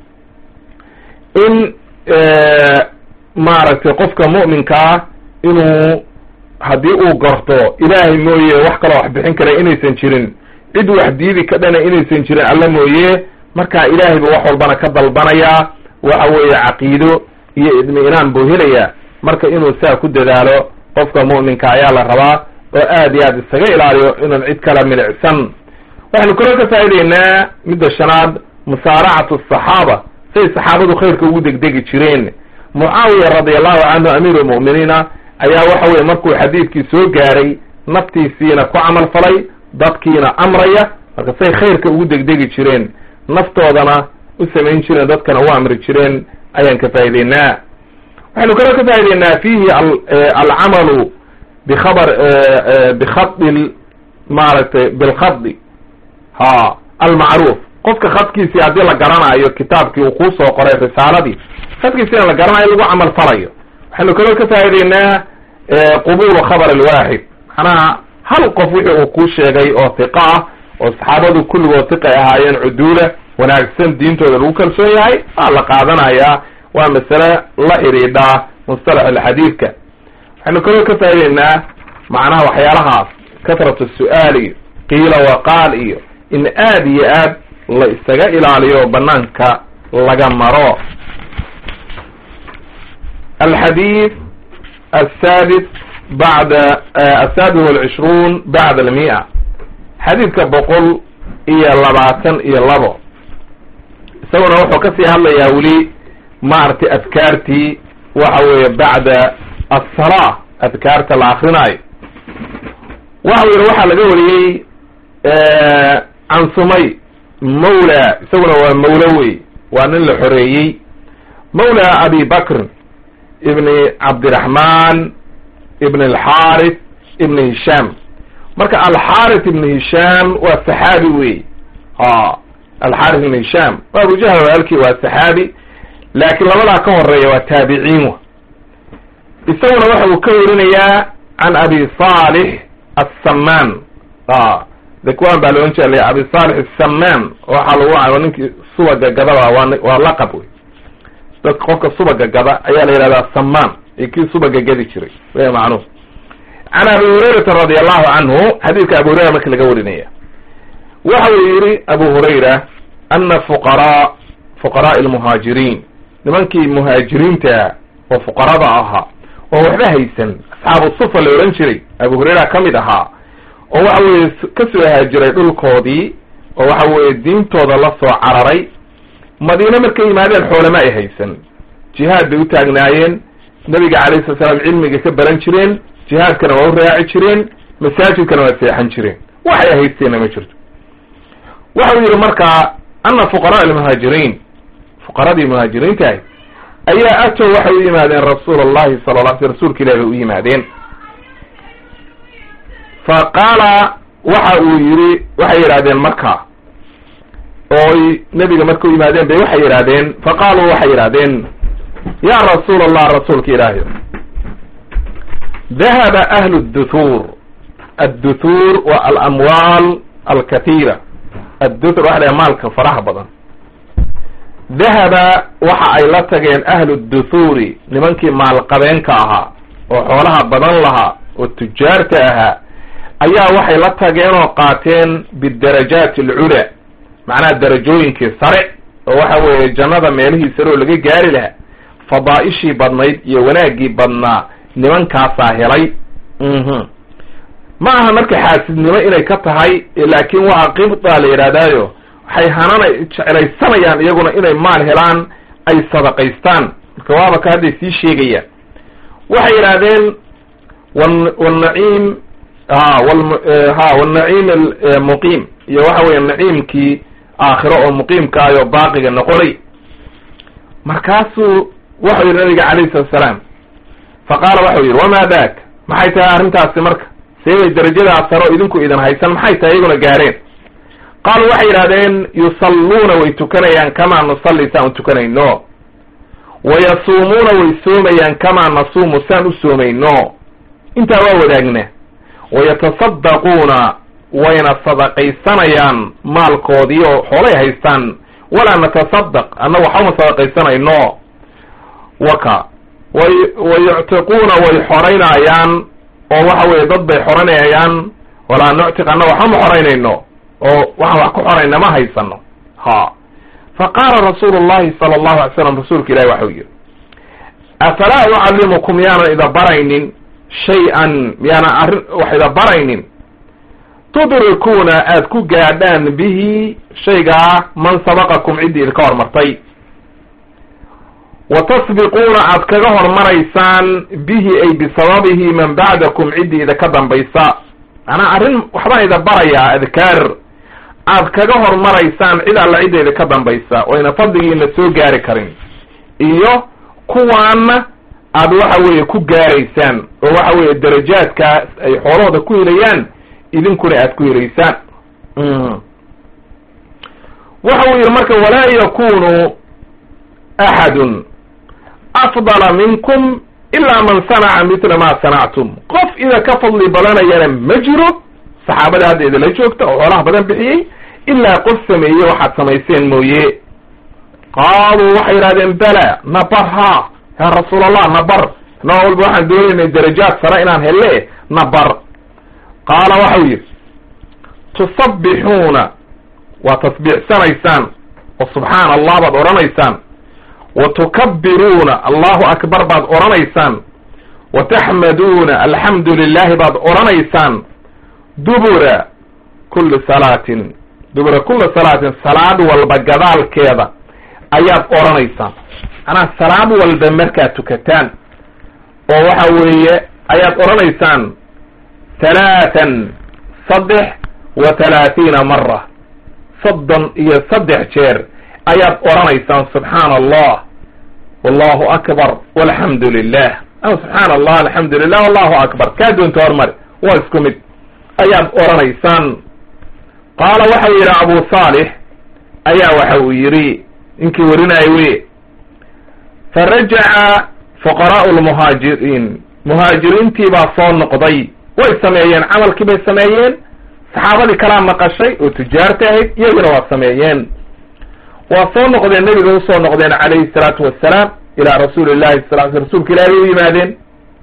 A: in maaragtay qofka mu'minkaa inuu haddii uu garto ilaahay mooye wax kaloo wax bixin kara inaysan jirin cid wax diidi ka dhana inaysan jirin alla mooye marka ilaahay buu wax walbana ka dalbanayaa waxa weeye caqiido iyo idmi-inaan buu helayaa marka inuu saa ku dadaalo qofka mu'minka ayaa la rabaa oo aad iyo aad isaga ilaaliyo inuun cid kala milicsan waxaynu kaloo ka faa'ideynaa midda shanaad musaaracatu asaxaaba say saxaabadu khayrka ugu degdegi jireen mucaawiya radiallahu canhu amiiru lmu'miniina ayaa waxa weye markuu xadiidkii soo gaaray naftiisiina ku camal falay dadkiina amraya marka say khayrka ugu degdegi jireen naftoodana u samayn jireen dadkana u amri jireen ayaan ka faa'ideynaa waxaynu kaloo ka faa'ideynaa fiihi alcamalu bikhabar bikhadi maaragtay bilkhadi ha almacruuf qofka khadkiisii haddii la garanayo kitaabkii uu kuusoo qoray risaaladii khadkiisina la garanayo lagu camal falayo waxaynu kaloo ka faa'ideynaa qubulu khabar alwaaxid macnaha hal qof wixii uu kuu sheegay oo hiqa ah oo saxaabadu kulligood hiqay ahaayeen cuduula wanaagsan diintooda lagu kalsoon yahay waa la qaadanayaa waa masale la xidhiidhaa mustalax alxadiidka waxaynu kaloo ka faa'ideynaa macnaha waxyaalahaas katratu su'aal iyo qiila waqaal iyo in aad iyo aad la isaga ilaaliyo banaanka laga maro alxadiid asaadis bacda asaadis walcishruun bacda almia xadiidka boqol iyo labaatan iyo labo isaguna wuxuu kasii hadlayaa weli maaragtay adkaartii waxa weeye bacda asala adkaarta la akrinaayo waxa yidhi waxaa laga wariyey can sumay mawla isaguna waa mawlo wey waa nin la xoreeyey mawla abi bakr ibni cabdiraxman ibn alxarith ibn hisham marka alxarith ibn hisham waa saxaabi wey ha alxarith ibn hisham waa abujahl walaalkii waa saxaabi laakiin labadaa ka horeeya waa taabiciin wa isaguna waxa uu ka warinayaa can abi salix assaman a dakwan baa loodhan jela abi salix asaman waxaa lagu waa ninkii subaga gadaba waa waa laqab wey dadka qofka subaga gada ayaa la yidhahdaa saman iyo kii subaga gadi jiray w macnuuf can abi hurayrata radi allahu canhu xadiidka abu hurayra marka laga warinaya waxa uu yihi abu hurayra ana fuqaraa fuqaraai almuhaajiriin nimankii muhaajiriinta oo fuqarada ahaa oo waxba haysan asxaabu sufa la odhan jiray abu hurayra ka mid ahaa oo waxa weeye kasoo haajiray dhulkoodii oo waxa weeye diintooda la soo cararay madiine markay yimaadeen xoolama ay haysan jihaad bay u taagnaayeen nabiga calayhi sala slam cilmiga ka baran jireen jihaadkana waa u raaci jireen masaajidkana waa seexan jireen waxay haysteenna ma jirto waxau yidhi marka ana fuqaraa almuhaajiriin fuqaradii muhaajiriinta ahy ayaa atow waxay u yimaadeen rasuul allahi sala la sl rasuulka ilahi bay u yimaadeen fa qaala waxa uu yidhi waxay yidhahdeen marka ooy nebiga marka u yimaadeen bay waxay yidhahdeen fa qaaluu waxay yidhahdeen ya rasuul allah rasuulka ilaahi dahaba ahlu duthur adduthuur wa alamwaal alkatiira adduthur waxa laha maalka faraha badan dahaba waxa ay la tageen ahlu duthuuri nimankii maalqabeenka ahaa oo xoolaha badan lahaa oo tujaarta ahaa ayaa waxay la tageen oo qaateen bidarajaati alculaa macnaha darajooyinkii sare oo waxa weeye jannada meelihii sare oo laga gaari lahaa fadaa'ishii badnayd iyo wanaaggii badnaa nimankaasaa helay ma aha marka xaasidnimo inay ka tahay laakiin waa qibda la yidhahdaayo waxay hanana jeclaysanayaan iyaguna inay maal helaan ay sadaqaystaan marka waaba ka hadday sii sheegayaan waxay yidhahdeen wnaciim ha ha wnaciim muqiim iyo waxa weeye naciimkii aakhiro oo muqiimka ayoo baaqiga noqonay markaasuu waxau yidhi nabiga calayhi salatu salaam fa qaala waxau yidhi wamaa daak maxay tahay arrintaasi marka seebay darajadaa saro idinku idin haysan maxay tahay iyaguna gaareen qaaluu waxay yidhahdeen yusalluuna way tukanayaan kamaa nusalli saan u tukanayno wayasuumuuna way soomayaan kamaa nasuumu saan u soomayno intaa waa wadaagna wayatasaddaquuna wayna sadaqaysanayaan maalkoodii oo xoolay haystaan walaa natasaddaq anna waxama sadaqaysanayno waka way wayuctiquuna way xoraynayaan oo waxa weye dad bay xoranayaan walaa nuctiq anna waxama xoraynayno oo waxaan wax ku xorayna ma haysano ha fa qaala rasuulu llahi sala allahu alay slam rasuulka ilahi waxau yihi afalaa ucallimukum yaanan ida baraynin shay-an miyaanan arrin wax ida baraynin tudrikuuna aad ku gaadhaan bihi shaygaa man sabaqakum ciddii idinka hormartay wa tasbiquuna aad kaga hormaraysaan bihi ay bisababihi man bacdakum ciddii idinka dambaysa macnaa arrin waxbaan ida barayaa adkaar aad kaga hormaraysaan cid alla cidda idinka dambaysa oyna fadligiina soo gaari karin iyo kuwaana aad waxa weeye ku gaaraysaan oo waxa weeye darajaadkaas ay xoolahooda ku helayaan idinkuna aad ku helaysaan waxa uu yidhi marka walaa yakunu axadun afdala minkum ilaa man sanaca mitla ma sanactum qof ida ka fadli badanayana ma jiro saxaabada hadda idinla joogta oo xoolaha badan bixiyey ilaa qof sameeye waxaad samayseen mooye qaaluu waxay yidhahdeen bala nabar ha yaa rasuul allah nabar noo walba waxaan doonaynay darajaad sare inaan hele nabar qaala waxau yidhi tusabbixuuna waa tasbiixsanaysaan oo subxaana allah baad odhanaysaan wa tukabbiruuna allahu akbar baad odhanaysaan wa taxmaduuna alxamdu lilaahi baad odhanaysaan dubura kulli salaatin dubura kulli salaatin salaad walba gadaalkeeda ayaad odhanaysaan macnaha salaad walba markaad tukataan oo waxa weeye ayaad odhanaysaan talaatan saddex wa talaatiina mara soddon iyo saddex jeer ayaad odhanaysaan subxaana allah wallahu akbar walxamdu lilah ama subxaana allah alxamdu lilah wallahu akbar kaa doonta hormari waa isku mid ayaad odhanaysaan qaala waxa uu yidhi abu saalix ayaa waxa uu yidhi ninkii warinaayo wey farajaca fuqaraau lmuhaajiriin muhaajiriintii baa soo noqday way sameeyeen camalkii bay sameeyeen saxaabadii kalaa maqashay oo tujaarta ahayd iyaguna waa sameeyeen waa soo noqdeen nebiga usoo noqdeen calayhi salaatu wassalaam ilaa rasuuli llahi sal sl rsulka ilaahay u yimaadeen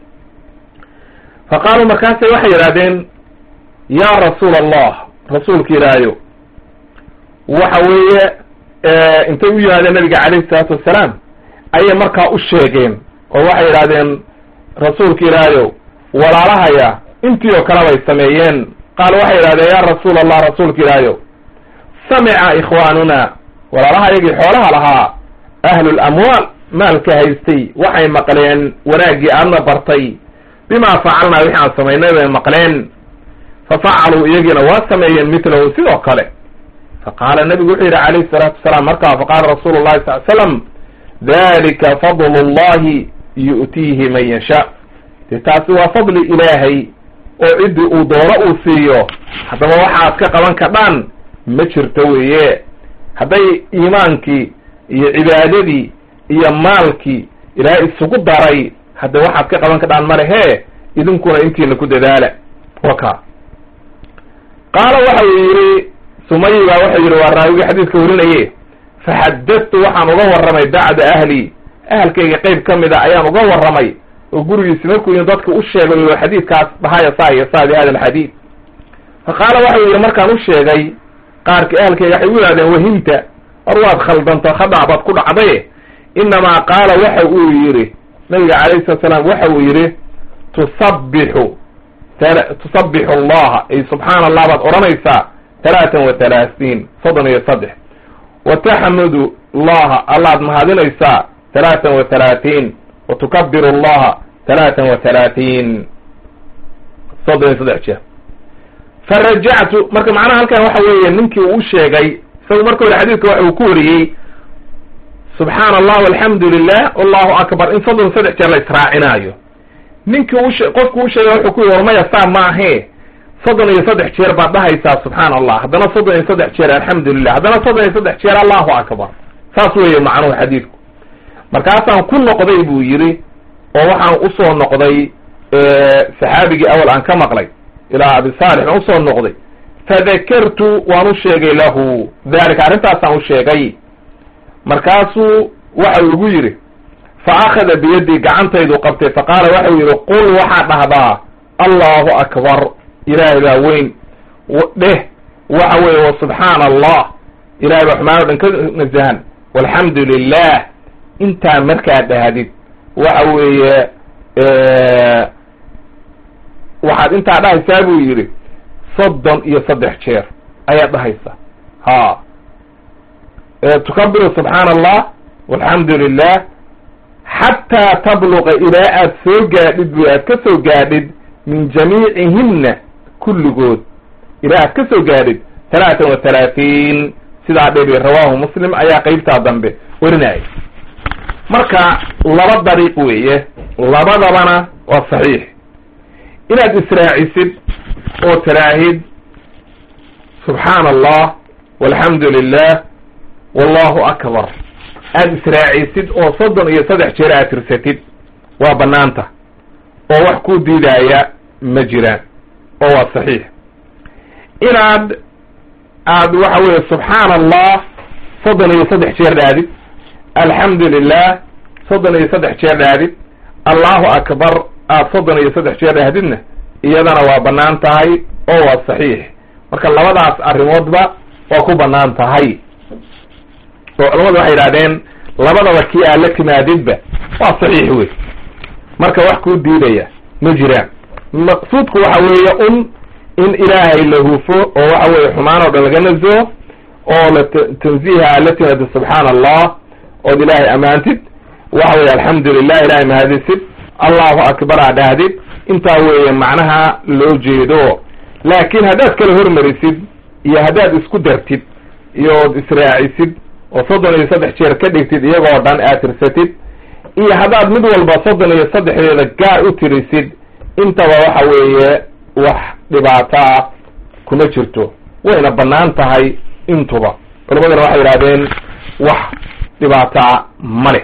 A: fa qaaluu markaasay waxay yidhahdeen yaa rasuula allah rasuulka ilaahayo waxa weeye intay u yimaadeen nabiga calayhi salaatu wassalaam ayay markaa u sheegeen oo waxay yidhahdeen rasuulka ilaahayow walaalahaya intii oo kale bay sameeyeen qaal waxay yidhahdeen yaa rasuul allah rasuulka ilaahayow samica ikhwaanuna walaalaha iyagii xoolaha lahaa ahlu lamwaal maalka haystay waxay maqleen wanaaggii aadna bartay bimaa facalnaa wixi aan samaynay bay maqleen fa facaluu iyagiina waa sameeyeen mitlahu sidoo kale fa qaala nabigu wuxuu yidhi calayhi salaatu wasalaam markaa faqaala rasuulu llahi sal l slam dalika fadlu llahi yu'tiihi man yashaa dee taasi waa fadli ilaahay oo ciddii uu doono uu siiyo haddaba waxaad ka qaban kadhaan ma jirto weeye hadday iimaankii iyo cibaadadii iyo maalkii ilaahay isugu daray hadda waxaad ka qaban kadhaan ma lehe idinkuna intiina ku dadaala waka qaala waxa uu yidhi sumayi baa wuxuu yidhi waa raawigii xadiiska warinaye faxadadtu waxaan uga warramay bacda ahli ahalkayga qeyb ka mid a ayaan uga warramay oo gurigiisi markuu in dadka u sheegay oo xadiidkaas dhahaya saa iyo saa bi hada alxadiid fa qaala waxau yidhi markaan u sheegay qaarkii ahalkayga waxay u yihahdeen wahimta war waad khaldanto khadac baad ku dhacdaye inamaa qaala waxa uu yidhi nabiga calayhi salatu salaam waxa uu yidhi tusabbixu tusabbixu allaha ay subxaana allah baad odhanaysaa talaatan wa talaatiin soddon iyo saddex wa taxmudu allaha allaad mahadinaysaa talaatan wa talaatiin wa tukabiru allaha talaatan wa talaatiin soddon iyo saddex jeer farajactu marka macnaha halkan waxa weeye ninkii uu u sheegay isagu marka hore xadiidka waxa uu ku wariyey subxaana allah alxamdu lilah allahu akbar in soddon saddex jeer la israacinaayo ninkii ushe qofku u sheegay wuxuu ku yidhi war maya saa maahe soddon iyo saddex jeer baad dhahaysaa subxaana allah haddana soddon iyo saddex jeer alxamdu lilah haddana soddon iyo saddex jeer allahu akbar saas weeye macnuhu xadiidku markaasaan ku noqday buu yidhi oo waxaan usoo noqday saxaabigii awal aan ka maqlay ilaa abi saalix aan usoo noqday fadakartu waan u sheegay lahu dalika arrintaasaan u sheegay markaasuu waxa uu igu yidhi fa akhada biyadii gacantaydu qabtay faqaala waxau yidhi qul waxaad dhahdaa allahu akbar ilaahay baa weyn dheh waxa weeye wa subxaana allah ilahay baa xumaan o dhan ka nasahan walxamdu lilah intaa markaad dhahdid waxa weeye waxaad intaa dhahaysaa buu yidhi soddon iyo saddex jeer ayaad dhahaysaa ha tukabiru subxaana allah walxamdu lilah xataa tabluqa ilaa aad soo gaadhid bu aad ka soo gaadhid min jamiicihimna kulligood ilaa aad ka soo gaadhid talaatan wa talaatiin sidaa dhebi rawaahu muslim ayaa qeybtaa dambe warinaya marka laba dariiq weeye labadabana waa saxiix inaad israacisid oo tiraahid subxaana allah walxamdu lilah wallahu akbar aada israacisid oo soddon iyo saddex jeer aad tirsatid waa banaanta oo wax ku diidaaya ma jiraan oo waa saxiix inaad aad waxa weeye subxaana allah soddon iyo saddex jeer dhaadid alxamdu lilah soddon iyo saddex jeer dhaadid allahu akbar aad soddon iyo saddex jeer dhahdidna iyadana waa banaan tahay oo waa saxiix marka labadaas arrimoodba waa ku banaan tahay oo culamadu waxay yidhahdeen labadaba kii aad la timaadidba waa saxiix wey marka wax kuu diidaya ma jiraan maqsuudku waxa weeye un in ilaahay la hufo oo waxa weeye xumaan oo dhan laga nazo oo la tanziiha aad la timaadid subxaana allah ood ilaahay ammaantid waxa weye alxamdu lilah ilahay mahadisid allahu akbar aa dhahdid intaa weeye macnaha loo jeedo laakiin haddaad kala hormarisid iyo haddaad isku dartid iyo od israacisid oo soddon iyo saddex jeer ka dhigtid iyagoo dhan aad tirsatid iyo haddaad mid walba soddon iyo saddexdeeda gaar u tirisid intaba waxa weeye wax dhibaato ah kuma jirto wayna bannaan tahay intuba culamaduna waxay yidhahdeen wax dhibaataa male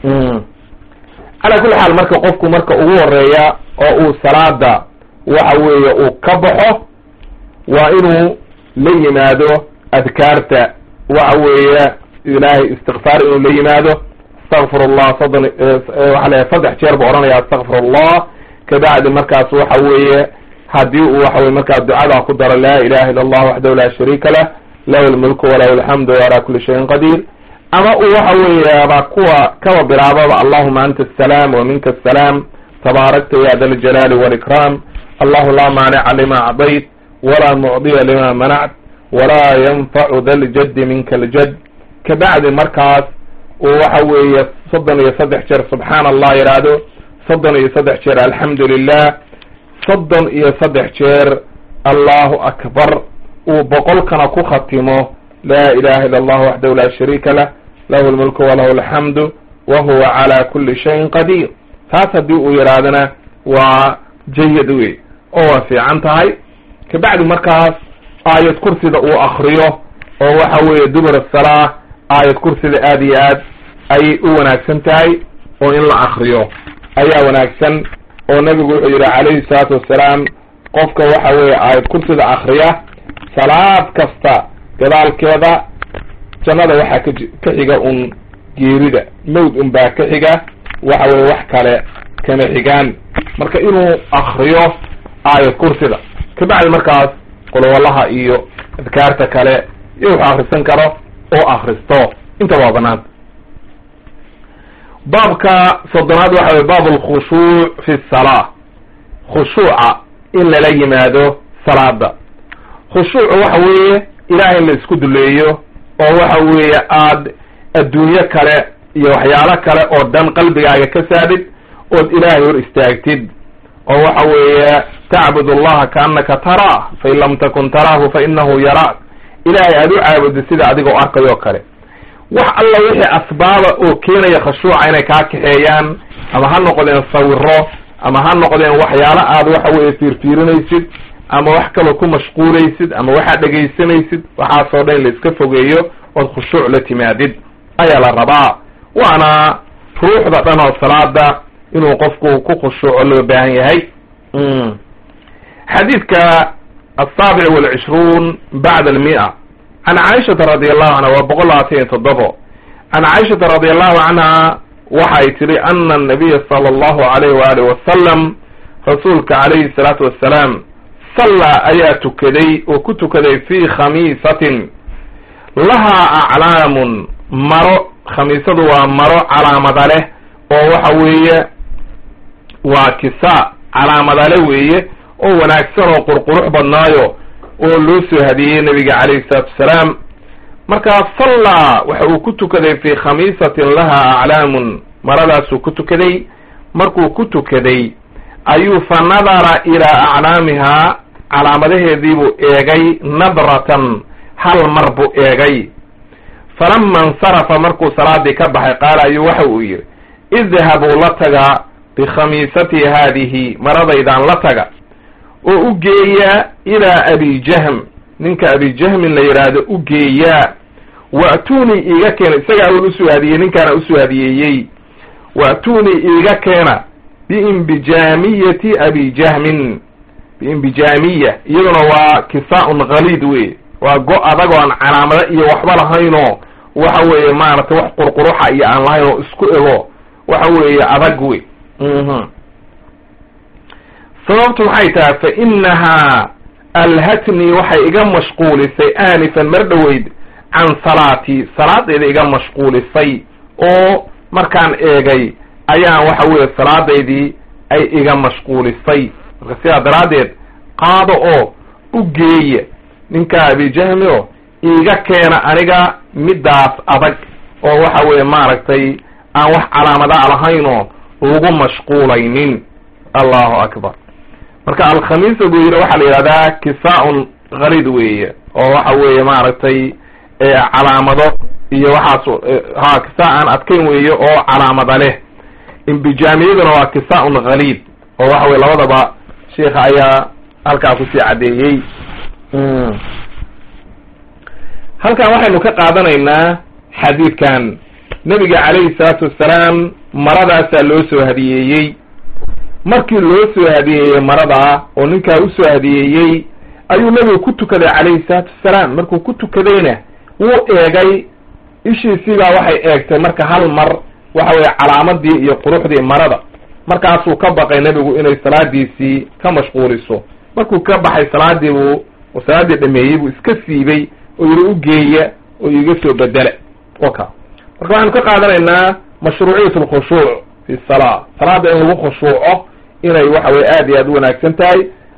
A: calaa kulli xaal marka qofku marka ugu horeeya oo uu salaada waxa weeye uu ka baxo waa inuu la yimaado adkaarta waxa weeye ilaahay istikfaar inuu la yimaado astakfir allah soddon waxa leeyahay saddex jeer buu odhanaya astakfir allah kabacdi markaas waxa weeye haddii uu waxa weye markaa ducada ku daro laa ilaha illa allah waxdahu laa shariika lah lahu lmulku walahu alxamdu ala kuli shayin qadiir ama uu waxa weeyaaba kuwa kaba bilaababa allahuma anta asalaam wa minka asalaam tabaarakta ya da ljalaali walikram allahu laa maanica lima acdayt walaa mucdiya lima manact walaa yanfacu da ljaddi minka aljad kabacdi markaas uu waxa weeye soddon iyo saddex jeer subxaana allah yidhaahdo soddon iyo saddex jeer alxamdu lilah soddon iyo saddex jeer allahu akbar uu boqolkana ku khatimo laa ilaha illa allah waxdahu laa shariika lah lahu lmulku walahu alxamdu wa huwa cala kuli shayin qadiir taas haddii uu yidhaahdana waa jayad wey oo waa fiican tahay kabacdi markaas aayad kursida uu akriyo oo waxa weeye dubur asalaa aayad kursida aada iyo aad ayay u wanaagsan tahay oo in la akriyo ayaa wanaagsan oo nabigu wuxuu yidhi calayhi salaatu wassalaam qofka waxa weeye aayad kursida akriya salaad kasta gadaalkeeda jannada waxaa ka ka xiga un geerida mawd un baa ka xiga waxa weye wax kale kama xigaan marka inuu akriyo aayad kursida kabacdi markaas qolowalaha iyo adkaarta kale iyo wuxuu akrisan karo oo akristo intaba waa banaanta baabka soddonaad waxa weye baab alkhushuuc fi salaa khushuuca in lala yimaado salaada khushuucu waxa weeye ilaah in la isku duleeyo oo waxa weeye aad adduunyo kale iyo waxyaalo kale oo dhan qalbigaaga ka saadid ood ilaahay hor istaagtid oo waxa weeye tacbud allaha kaannaka taraa fain lam takun taraahu fa inahu yaraak ilaahay aad u caabudid sida adigoo arkayoo kale wax alla wixii asbaaba oo keenaya khashuuca inay kaa kaxeeyaan ama ha noqdeen sawiro ama ha noqdeen waxyaalo aad waxa weeye fiirfiirinaysid ama wax kaloo ku mashquulaysid ama waxaad dhegaysanaysid waxaasoo dhan la iska fogeeyo ood khushuuc la timaadid ayaa la rabaa waana ruuxda dhan oo salaada inuu qofku ku khushuuco loo baahan yahay xadiidka asaabic walcishruun bacda almia can caaishata radi allahu canha waa boqol labaatan iyo toddobo can caaishata radi allahu canha waxay tihi ana anabiya sala allahu alayh waalihi wasalam rasuulka calayhi salaatu wassalaam sallaa ayaa tukaday oo ku tukaday fi khamiisatin lahaa aclaamun maro khamiisadu waa maro calaamada leh oo waxa weeye waa kisa calaamadale weeye oo wanaagsan oo qurqurux badnaayo oo loo soo hadiyey nabiga calayhi salaatu wasalaam markaa sallaa waxa uu ku tukaday fii khamiisatin laha aclaamun maradaasuu ku tukaday markuu ku tukaday ayuu fa nadara ilaa aclaamihaa calaamadaheediibuu eegay nadratan hal mar buu eegay falama insarafa markuu salaadii ka baxay qaala ayuu waxa uu yidhi idhabuu la taga bikhamiisatii haadihi maradaydan la taga oo u geeya ilaa abi jahm ninka abi jahmin la yidhaahdo u geeyaa wa'tuunii iiga keena isagaa un usoo hadiyey ninkaana usoo hadiyeeyey wa'tuunii iiga keena biimbijaamiyati abi jahmin biimbijaamiya iyaduna waa kisaa-un khaliid wey waa go adag oo aan calaamado iyo waxba lahaynoo waxa weeye maaragtay wax qurquruxa iyo aan lahayn oo isku ego waxa weeye adag wey sababtu maxay tahay fa inahaa alhatnii waxay iga mashquulisay aanifan mar dhoweyd can salaatii salaadayda iga mashquulisay oo markaan eegay ayaan waxa weeye salaadaydii ay iga mashquulisay marka sidaa daraaddeed qaado oo u geeya ninka abijahmi o iiga keena aniga middaas adag oo waxa weeye maaragtay aan wax calaamadaa lahayn oo lagu mashquulaynin allahu akbar marka alkhamiisa buu yidhi waxaa la yidhahdaa kisaa-un khalid weeye oo waxa weeye maaragtay calaamado iyo waxaas ha kisaa aan adkayn weeye oo calaamada leh imbijaamiyaduna waa kisaa-un khaliid oo waxa weye labadaba sheikha ayaa halkaa kusii caddeeyey halkan waxaynu ka qaadanaynaa xadiidkan nebiga calayhi salaatu wassalaam maradaasaa loo soo hadiyeeyey markii loo soo hadiyeeyey maradaa oo ninkaa usoo hadiyeeyey ayuu nebigu ku tukaday calayhi salaatu wassalaam markuu ku tukadayna wuu eegay ishiisiibaa waxay eegtay marka hal mar waxa weye calaamadii iyo quruxdii marada markaasuu ka baqay nebigu inay salaadiisii ka mashquuliso markuu ka baxay salaadii buu oo salaaddii dhameeyey buu iska siibay oo yidhi u geeya oo iga soo bedela waka marka waxaanu ka qaadanaynaa mashruuciyat alkhushuuc fi salaa salaada in lagu khushuuco inay waxa weye aad iyo aad u wanaagsan tahay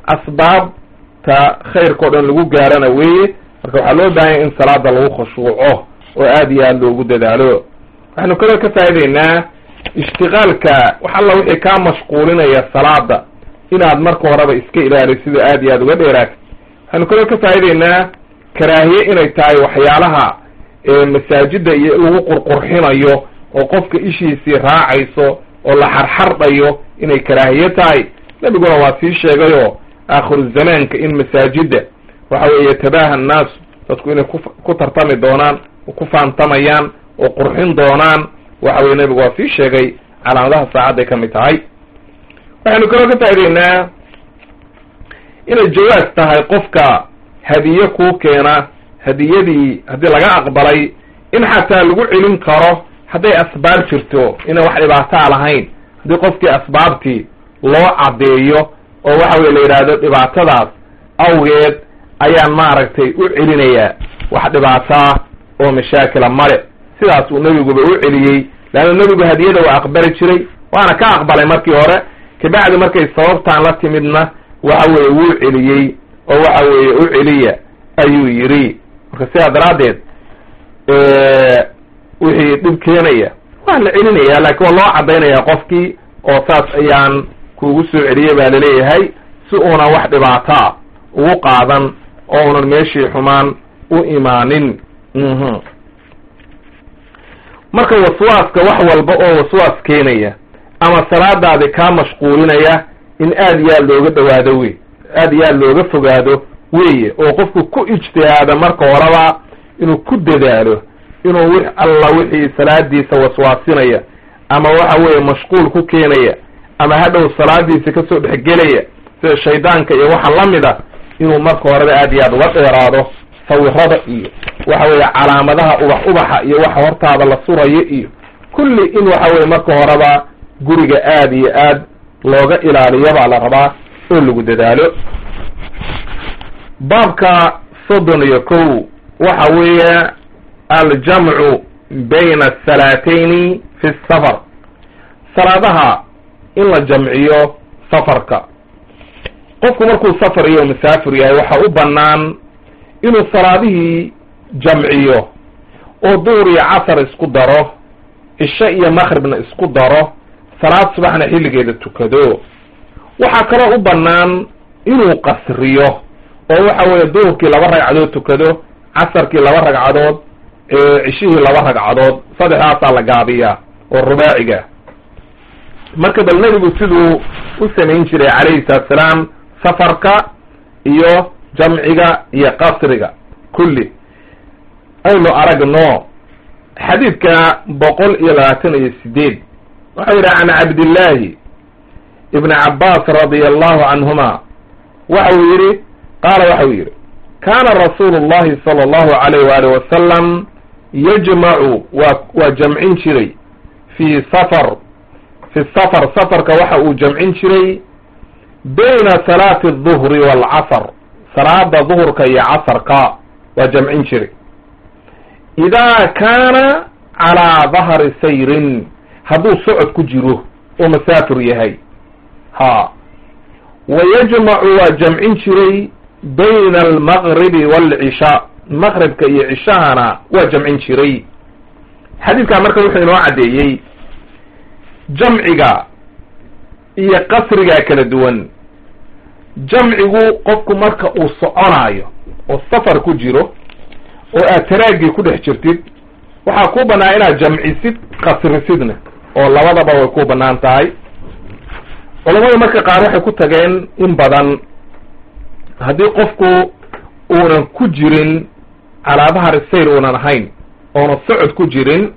A: asbaabta khayrka o dhan lagu gaarana weeye marka waxaa loo baahanya in salaada lagu khushuuco oo aad iyo aad loogu dadaalo waxaynu kaloo ka faa'idaynaa ishtiqaalka wax alla wixii kaa mashquulinaya salaada inaad marka horeba iska ilaalisid oo aad iyo aad uga dheeraatid waxaynu kaloo ka faa'idaynaa karaahiye inay tahay waxyaalaha masaajida iyo lagu qurqurxinayo oo qofka ishiisii raacayso oo la xarxardhayo inay karaahiye tahay nebiguna waa sii sheegayoo aakhiru zamaanka in masaajida waxa weeye yatabaha annaasu dadku inay ku ku tartami doonaan oo ku faantamayaan oo qurxin doonaan waxa weye nebigu waa sii sheegay calaamadaha saacadday ka mid tahay waxaynu kaloo ka faa'idaynaa inay jawaas tahay qofka hadiye kuu keena hadiyadii haddii laga aqbalay in xataa lagu celin karo hadday asbaab jirto inaan wax dhibaataa lahayn haddii qofkii asbaabtii loo caddeeyo oo waxa weye la yidhaahdo dhibaatadaas awgeed ayaan maaragtay u celinayaa wax dhibaataa oo mashaakila male sidaas uu nebiguba u celiyey leanna nebigu hadiyada waa aqbali jiray waana ka aqbalay markii hore kabacdi markay sababtaan la timidna waxa weeye wuu celiyey oo waxa weeye u celiya ayuu yidhi marka sidaa daraaddeed wixii dhib keenaya waa la celinaya laakiin waa loo caddaynaya qofkii oo saas ayaan kuugu soo celiyey baa laleeyahay si uunan wax dhibaataa ugu qaadan oo unan meeshii xumaan u imaanin marka waswaaska wax walba oo waswaas keenaya ama salaadaadi kaa mashquulinaya in aad iyo aad looga dhawaado wey aad iyo aad looga fogaado weeye oo qofku ku ijtihaada marka horeba inuu ku dadaalo inuu wix alla wixii salaadiisa waswaasinaya ama waxa weeye mashquul ku keenaya ama hadhow salaadiisa kasoo dhexgelaya sida shaydaanka iyo waxa la mid a inuu marka horeba aad iyo aad uga dheeraado sawirada iyo waxa weeye calaamadaha ubax ubaxa iyo waxa hortaada la surayo iyo kulli in waxa weye marka horeba guriga aad iyo aad looga ilaaliyo baa la rabaa oo lagu dadaalo baabka soddon iyo kow waxa weeye aljamcu bayna asalaatayni fi safar salaadaha in la jamciyo safarka qofku markuu safar iyo masaafir yahay waxaa u bannaan inuu salaadihii jamciyo oo duhur iyo casar isku daro cisho iyo maqribna isku daro salaad subaxna xilligeeda tukado waxaa kaloo u bannaan inuu qasriyo oo waxa weeye duhurkii laba ragcadood tukado casarkii laba ragcadood cishihii laba ragcadood saddexdaasaa la gaabiyaa oo rubaaciga marka bal nebigu siduu u samayn jiray calayhi salaatu salaam safarka iyo jamciga iyo qasriga kulli aynu aragno xadiidka boqol iyo labaatan iyo sideed waxau yidhi can cabdillaahi ibni cabbaas radia allahu canhuma waxa uu yidhi qaala waxau yidhi kaana rasuulu llahi sala allahu alayh waali wasalam yajmacu waa waa jamcin jiray fii safar fi safar safarka waxa uu jamcin jiray bayna salaati alduhri waalcasr salaada duhurka iyo casarka waa jamcin jiray idaa kaana calaa dahri sayrin hadduu socod ku jiro oo masaafir yahay ha wa yajmacu waa jamcin jiray bayna almaqribi waalcishaa maqribka iyo cishahana waa jamcin jiray xadiidkaa marka wuxuu inoo caddeeyey jamciga iyo qasrigaa kala duwan jamcigu qofku marka uu soconaayo oo safar ku jiro oo aad taraagii ku dhex jirtid waxaa kuu bannaan inaad jamcisid qasrisidna oo labadaba way ku bannaan tahay culamadu marka qaar waxay ku tageen in badan haddii qofku uunan ku jirin calaa dahari sayr uunan ahayn oonan socod ku jirin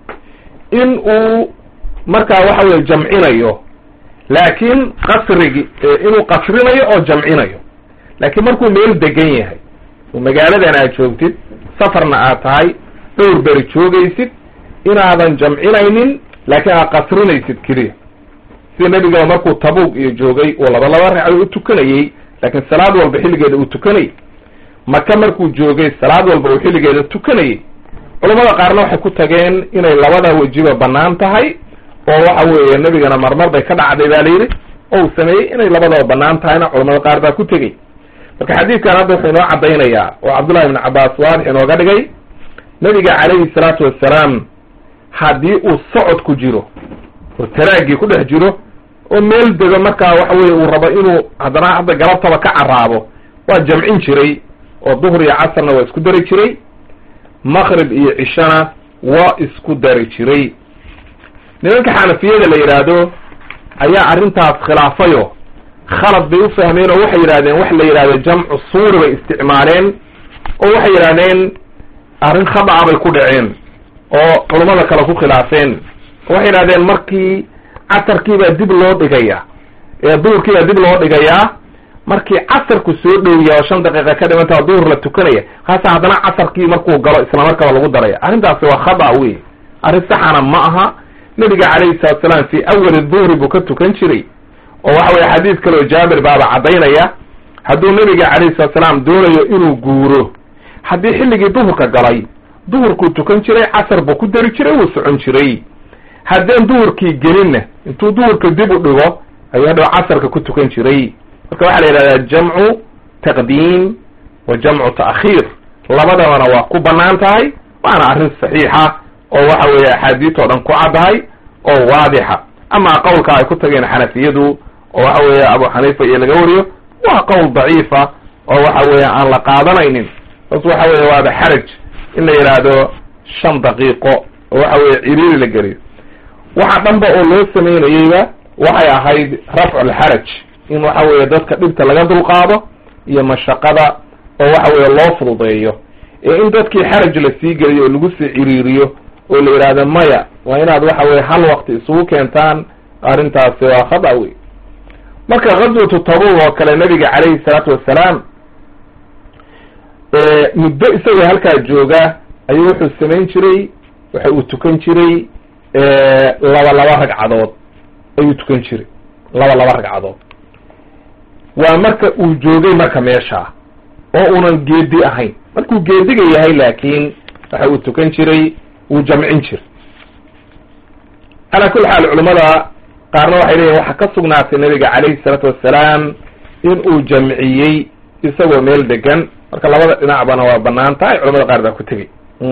A: in uu markaa waxa weye jamcinayo laakiin qasrigi inuu qasrinayo oo jamcinayo laakiin markuu meel degan yahay oo magaaladan aad joogtid safarna aad tahay dhowr beri joogaysid inaadan jamcinaynin laakiin aad qasrinaysid keliya sida nebigaba markuu tabuug iyo joogay uu laba laba ragcado u tukanayey laakiin salaad walba xilligeeda uu tukanayay maka markuu joogay salaad walba uu xilligeeda tukanayay culamada qaarna waxay ku tageen inay labada wejiba bannaan tahay oo waxa weeye nebigana marmar bay ka dhacday ba la yidhi oo uu sameeyey inay labadaba bannaan tahayna culamada qaar baa ku tegey marka xadiidkan hadda wuxuu inoo caddaynayaa oo cabdullahi ibn cabbaas waadix inooga dhigay nebiga calayhi salaatu wassalaam haddii uu socod ku jiro oo taraagii ku dhex jiro oo meel dego markaa waxa weye uu rabo inuu haddana hadda galabtaba ka carraabo waa jamcin jiray oo duhur iyo casarna waa isku dari jiray maqrib iyo cishana waa isku dari jiray nimanka xanafiyada la yidhaahdo ayaa arrintaas khilaafayo khalad bay u fahmeen oo waxay yidhahdeen wax la yidhahdo jamcu suuri bay isticmaaleen oo waxay yidhahdeen arrin khada'a bay ku dhaceen oo culummada kale ku khilaafeen oo waxay yidhahdeen markii casarkiibaa dib loo dhigaya ee duhurkiibaa dib loo dhigayaa markii casarku soo dhowya oo shan daqiiqa ka dhimantaa duhur la tukanaya kaasa haddana casarkii markuu galo isla markaba lagu daraya arrintaasi waa khada wey arrin saxana ma aha nebiga calayhi salatu salaam fii awali duhri buu ka tukan jiray oo waxa weye xadiis kaleo jaabir baaba caddaynaya hadduu nebiga calayhi salatu salaam doonayo inuu guuro haddii xilligii duhurka galay duhurkuu tukan jiray casar buu ku dari jiray wuu socon jiray haddeen duhurkii gelinna intuu duhurka dib u dhigo ayuu hadhow casarka ku tukan jiray marka waxaa la yidhahdaa jamcu taqdiim wa jamcu ta'khiir labadabana waa ku bannaan tahay waana arrin saxiixa oo waxa weeye axaadiis oo dhan ku caddahay oo waadixa amaa qowlka ay ku tageen xanafiyadu oo waxa weeye abu xaniifa iyo laga wariyo waa qowl daciifa oo waxa weeye aan la qaadanaynin bas waxa weeye waaba xaraj in la yidhaahdo shan daqiiqo oo waxa weeye ciriiri la geliyo waxa dhanba oo loo samaynayeyba waxay ahayd rafcu alxaraj in waxa weeye dadka dhibta laga dulqaado iyo mashaqada oo waxa weeye loo fududeeyo ee in dadkii xaraj la sii geliyo oo lagu sii ciriiriyo oo la yidhaahdo maya waa inaad waxa weye hal waqti isugu keentaan arrintaasi waa khada wey marka ghazwatu tabug oo kale nabiga calayhi salaatu wassalaam muddo isagoo halkaa jooga ayuu wuxuu samayn jiray waxa uu tukan jiray laba laba ragcadood ayuu tukan jiray laba laba ragcadood waa marka uu joogay marka meesha oo unan geedi ahayn markuu geediga yahay laakiin waxa uu tukan jiray wuu jamcin jiray calaa kulli xaal culamada qaarna waxay leeyihin waxaa ka sugnaatay nabiga calayhi salaatu wassalaam in uu jamciyey isagoo meel degan marka labada dhinacbana waa banaan tahay culamada qaar baa ku tegey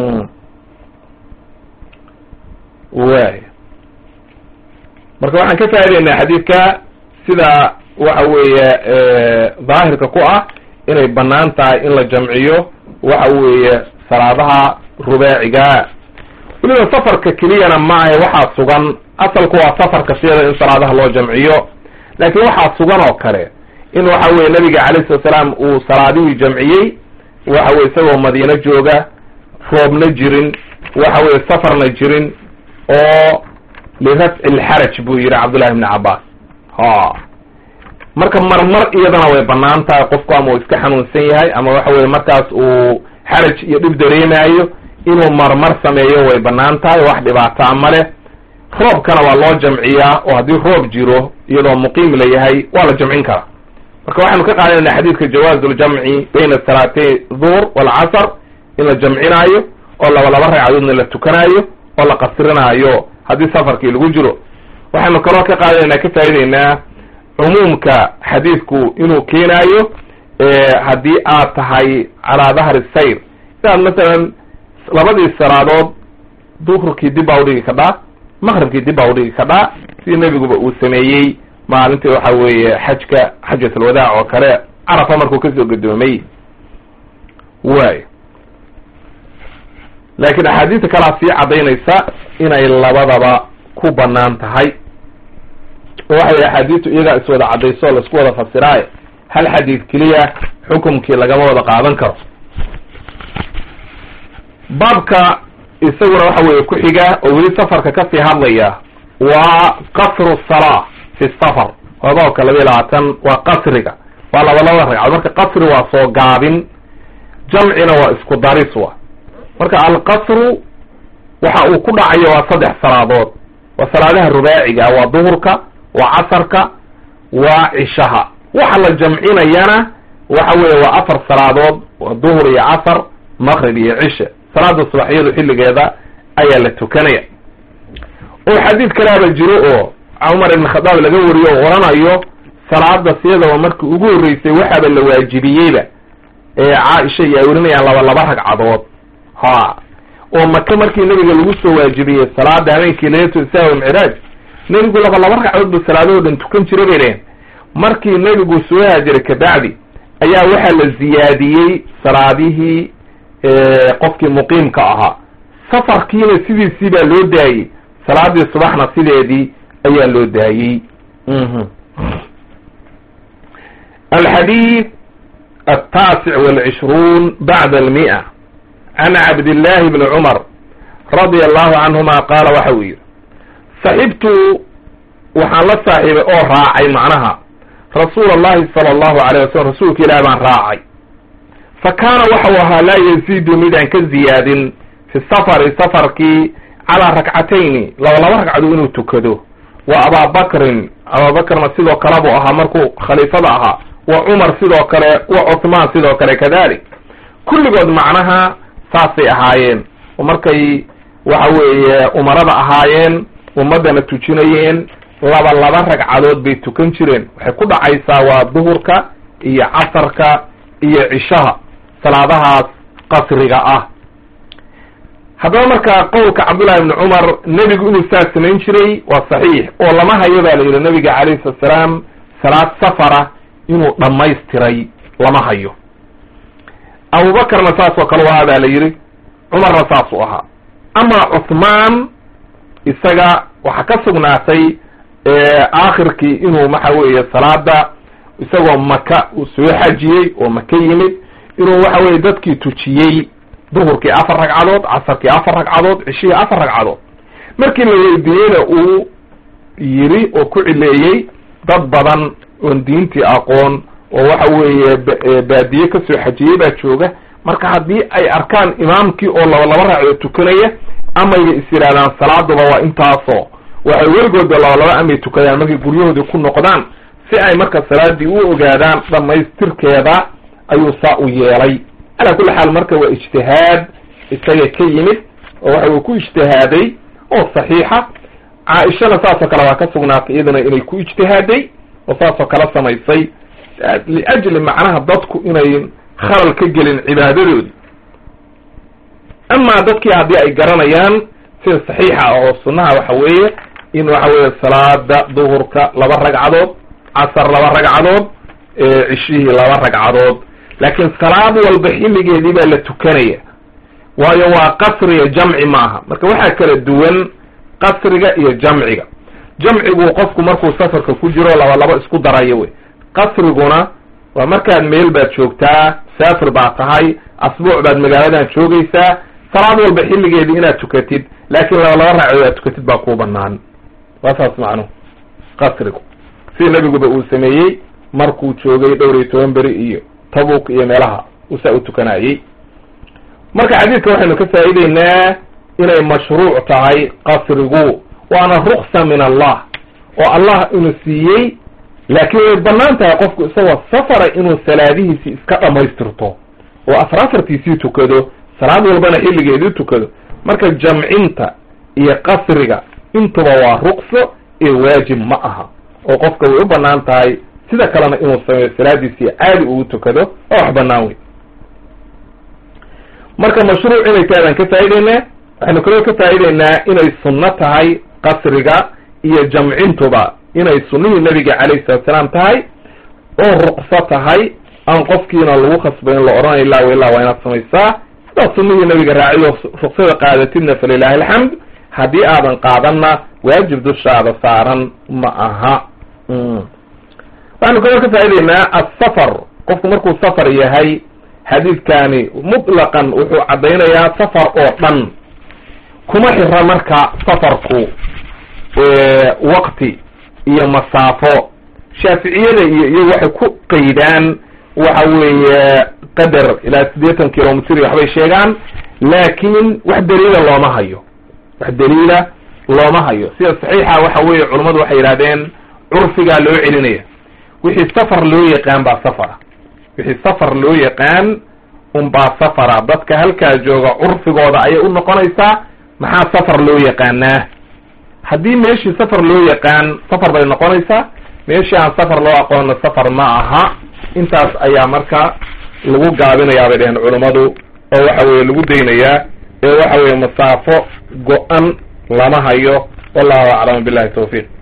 A: way marka waxaan ka faa'ideynaa xadiidka sida waxa weeye daahirka ku ah inay banaan tahay in la jamciyo waxa weeye salaadaha rubaaciga weliba safarka keliyana ma ahe waxaa sugan asalku waa safarka siyada in salaadaha loo jamciyo laakiin waxaa sugan oo kale in waxa weye nabiga calayhi salatu salaam uu salaadihii jamciyey waxa weye isagoo madiino jooga roobna jirin waxa weye safarna jirin oo lirafci lxaraj buu yihi cabdullahi ibni cabbaas ha marka marmar iyadana way banaan tahay qofku ama uu iska xanuunsan yahay ama waxa weye markaas uu xaraj iyo dhib dareemayo inuu marmar sameeyo way banaan tahay wax dhibaataa ma leh roobkana waa loo jamciyaa oo haddii roob jiro iyadoo muqiim la yahay waa la jamcin karaa marka waxaynu ka qaadanayna xadiidka jawaazu ljamci bayna salaatay duhr walcasr in la jamcinaayo oo laba laba ragcadoodna la tukanaayo oo la qasrinaayo haddii safarkii lagu jiro waxaynu kaloo ka qaadanaynaa ka faa'ideynaa cumuumka xadiidku inuu keenaayo haddii aad tahay calaa dahri sayr inaad masalan labadii salaadood duhrkii dib baa udhigi kadhaa maqribkii dib baa udhigi kadhaa sidii nebiguba uu sameeyey maalintii waxa weeye xajka xajat alwadaac oo kale carafa markuu kasoo gadoomay way laakiin axaadiista kalaa sii caddaynaysa inay labadaba ku banaan tahay oo waxa weye axaadiistu iyagaa iswada caddayso o laisku wada fasiraayo hal xadiid keliya xukumkii lagama wada qaadan karo baabka isaguna waxa weye ku xiga oo weli safarka kasii hadlaya waa qasru salaa fi safar waa baabka laba iyo labaatan waa qasriga waa laba labada ragcadood marka qasri waa soo gaabin jamcina waa isku daris wa marka alqasru waxa uu ku dhacayo waa saddex salaadood waa salaadaha rubaaciga waa duhurka waa casarka waa cishaha waxa la jamcinayana waxa weeye waa afar salaadood waa duhur iyo casar maqrib iyo cishe salaada subaxyadu xilligeeda ayaa la tukanaya oo xadiid kalaaba jiro oo cumar ibn khadaab laga wariyo oo oranayo salaada siyadaba markii ugu horreysay waxaaba la waajibiyeyba ee caaisha iyo ay warinayaan laba laba ragcadood ha oo maka markii nebiga lagu soo waajibiyey salaada habeenkii leylatu israa walmicraaj nebigu laba laba ragcadood buu salaadahoo dhan tukan jira bay dheheen markii nebigu soo haajiray kabacdi ayaa waxaa la ziyaadiyey salaadihii qofkii muqiimka ahaa safarkiina sidiisii baa loo daayey salaadii subaxna sideedii ayaa loo daayey alxadiid altaasic walcishruun bacda almi'a can cabdillahi bni cumar radia allahu canhuma qaala waxa uu yidhi saxibtu waxaan la saaxiibay oo raacay macnaha rasuula allahi sala allahu alayh wasalam rasuulka ilaah baan raacay fa kaana waxau ahaa laa yaziidu midaan ka ziyaadin fi safari safarkii calaa rakcatayni laba laba ragcado inuu tukado wa abaabakrin abaabakrna sidoo kale buu ahaa markuu khaliifada ahaa wa cumar sidoo kale wa cuthmaan sidoo kale kadalik kulligood macnaha saasay ahaayeen oo markay waxa weeye umarada ahaayeen ummaddana tujinayeen laba laba ragcadood bay tukan jireen waxay ku dhacaysaa waa duhurka iyo casarka iyo cishaha salaadahaas qasriga ah haddaba marka qowlka cabdullahi ibni cumar nebigu inuu saas samayn jiray waa saxiix oo lama hayo baa la yidhi nabiga calayhi salatu salaam salaad safara inuu dhammaystiray lama hayo abubakarna saas oo kale u ahaa baa la yidhi cumarna saas u ahaa ama cuthmaan isaga waxaa ka sugnaatay aakhirkii inuu waxa weeye salaada isagoo maka uu soo xajiyey oo maka yimid inuu waxa weye dadkii tujiyey duhurkii afar ragcadood casarkii afar ragcadood cishihii afar ragcadood markii la weydiiyeyna uu yidhi oo ku cileeyey dad badan oon diintii aqoon oo waxa weeye baadiye kasoo xajiyey baa jooga marka haddii ay arkaan imaamkii oo laba laba ragcadood tukanaya amayba is yidhahdaan salaaduba waa intaasoo waxay weligoodba laba laba amay tukadaan markay guryahoodii ku noqdaan si ay marka salaadii u ogaadaan dhamaystirkeeda ayuu saa u yeelay calaa kulli xaal marka waa ijtihaad isaga ka yimid oo waxa uu ku ijtihaaday oo saxiixa caaishana saasoo kale waa ka sugnaatay iyadana inay ku ijtihaaday oo saasoo kale samaysay liajli macnaha dadku inay khalal ka gelin cibaadadoodi amaa dadkii haddii ay garanayaan sida saxiixa oo sunnaha waxa weeye in waxa weeye salaada duhurka laba ragcadood casar laba ragcadood cishihii laba ragcadood laakiin salaad walba xilligeedii baa la tukanaya waayo waa qasriga jamci maaha marka waxaa kala duwan qasriga iyo jamciga jamcigu qofku markuu safarka ku jiro laba laba isku darayo wey qasriguna waa markaad meel baad joogtaa saafir baad tahay asbuuc baad magaaladan joogaysaa salaad walba xilligeedii inaad tukatid laakiin laba laba ragcadood aad tukatid baa kuu banaan waa saas macnuhu qasrigu sida nebiguba uu sameeyey markuu joogay dhowr iyo toban beri iyo tabuk iyo meelaha usaa u tukanayey marka xadiidka waxaynu ka faa'ideynaa inay mashruuc tahay qasrigu waana ruksa min allah oo allah inuu siiyey laakiin way banaan tahay qofku isagoo safara inuu salaadihiisii iska dhamaystirto oo afar afartiisii tukado salaad walbana xilligeedii tukado marka jamcinta iyo qasriga intuba waa rukso ee waajib ma aha oo qofka way u banaan tahay sida kalena inuu sameeyo salaadiisii caadi ugu tukado oo wax banaan wey marka mashruuc inay tahay baan ka faa'ideynaa waxaynu kaloo ka faa'ideynaa inay sunno tahay qasriga iyo jamcintuba inay sunnihii nabiga calayhi salatu salaam tahay oo ruqso tahay aan qofkiina lagu khasbayn la odhanayo ilaa wa ilaa waa inaad samaysaa sidaad sunnihii nabiga raaciyo ruqsada qaadatidna falilaahi alxamd haddii aadan qaadanna waajib dushaada saaran ma aha waxaynu kaloo ka faa'ideynaa asafar qofku markuu safar yahay xadiidkani mutlaqan wuxuu caddaynayaa safar oo dhan kuma xira marka safarku waqti iyo masaafo shaaficiyada iyo iyagu waxay ku qaydaan waxa weeye qadar ilaa siddeetan kilomitr waxbay sheegaan laakiin wax daliila looma hayo wax daliila looma hayo sida saxiixa waxa weeye culummadu waxay yidhahdeen curfigaa loo celinaya wixii safar loo yaqaan baa safara wixii safar loo yaqaan unbaa safara dadka halkaa jooga curfigooda ayay u noqonaysaa maxaa safar loo yaqaanaa haddii meeshii safar loo yaqaan safar bay noqonaysaa meeshii aan safar loo aqoonna safar ma aha intaas ayaa marka lagu gaabinayaa bay dheheen culummadu oo waxa weeye lagu daynayaa ee waxa weeye masaafo go-an lama hayo wallahu aclam billahi tawfiiq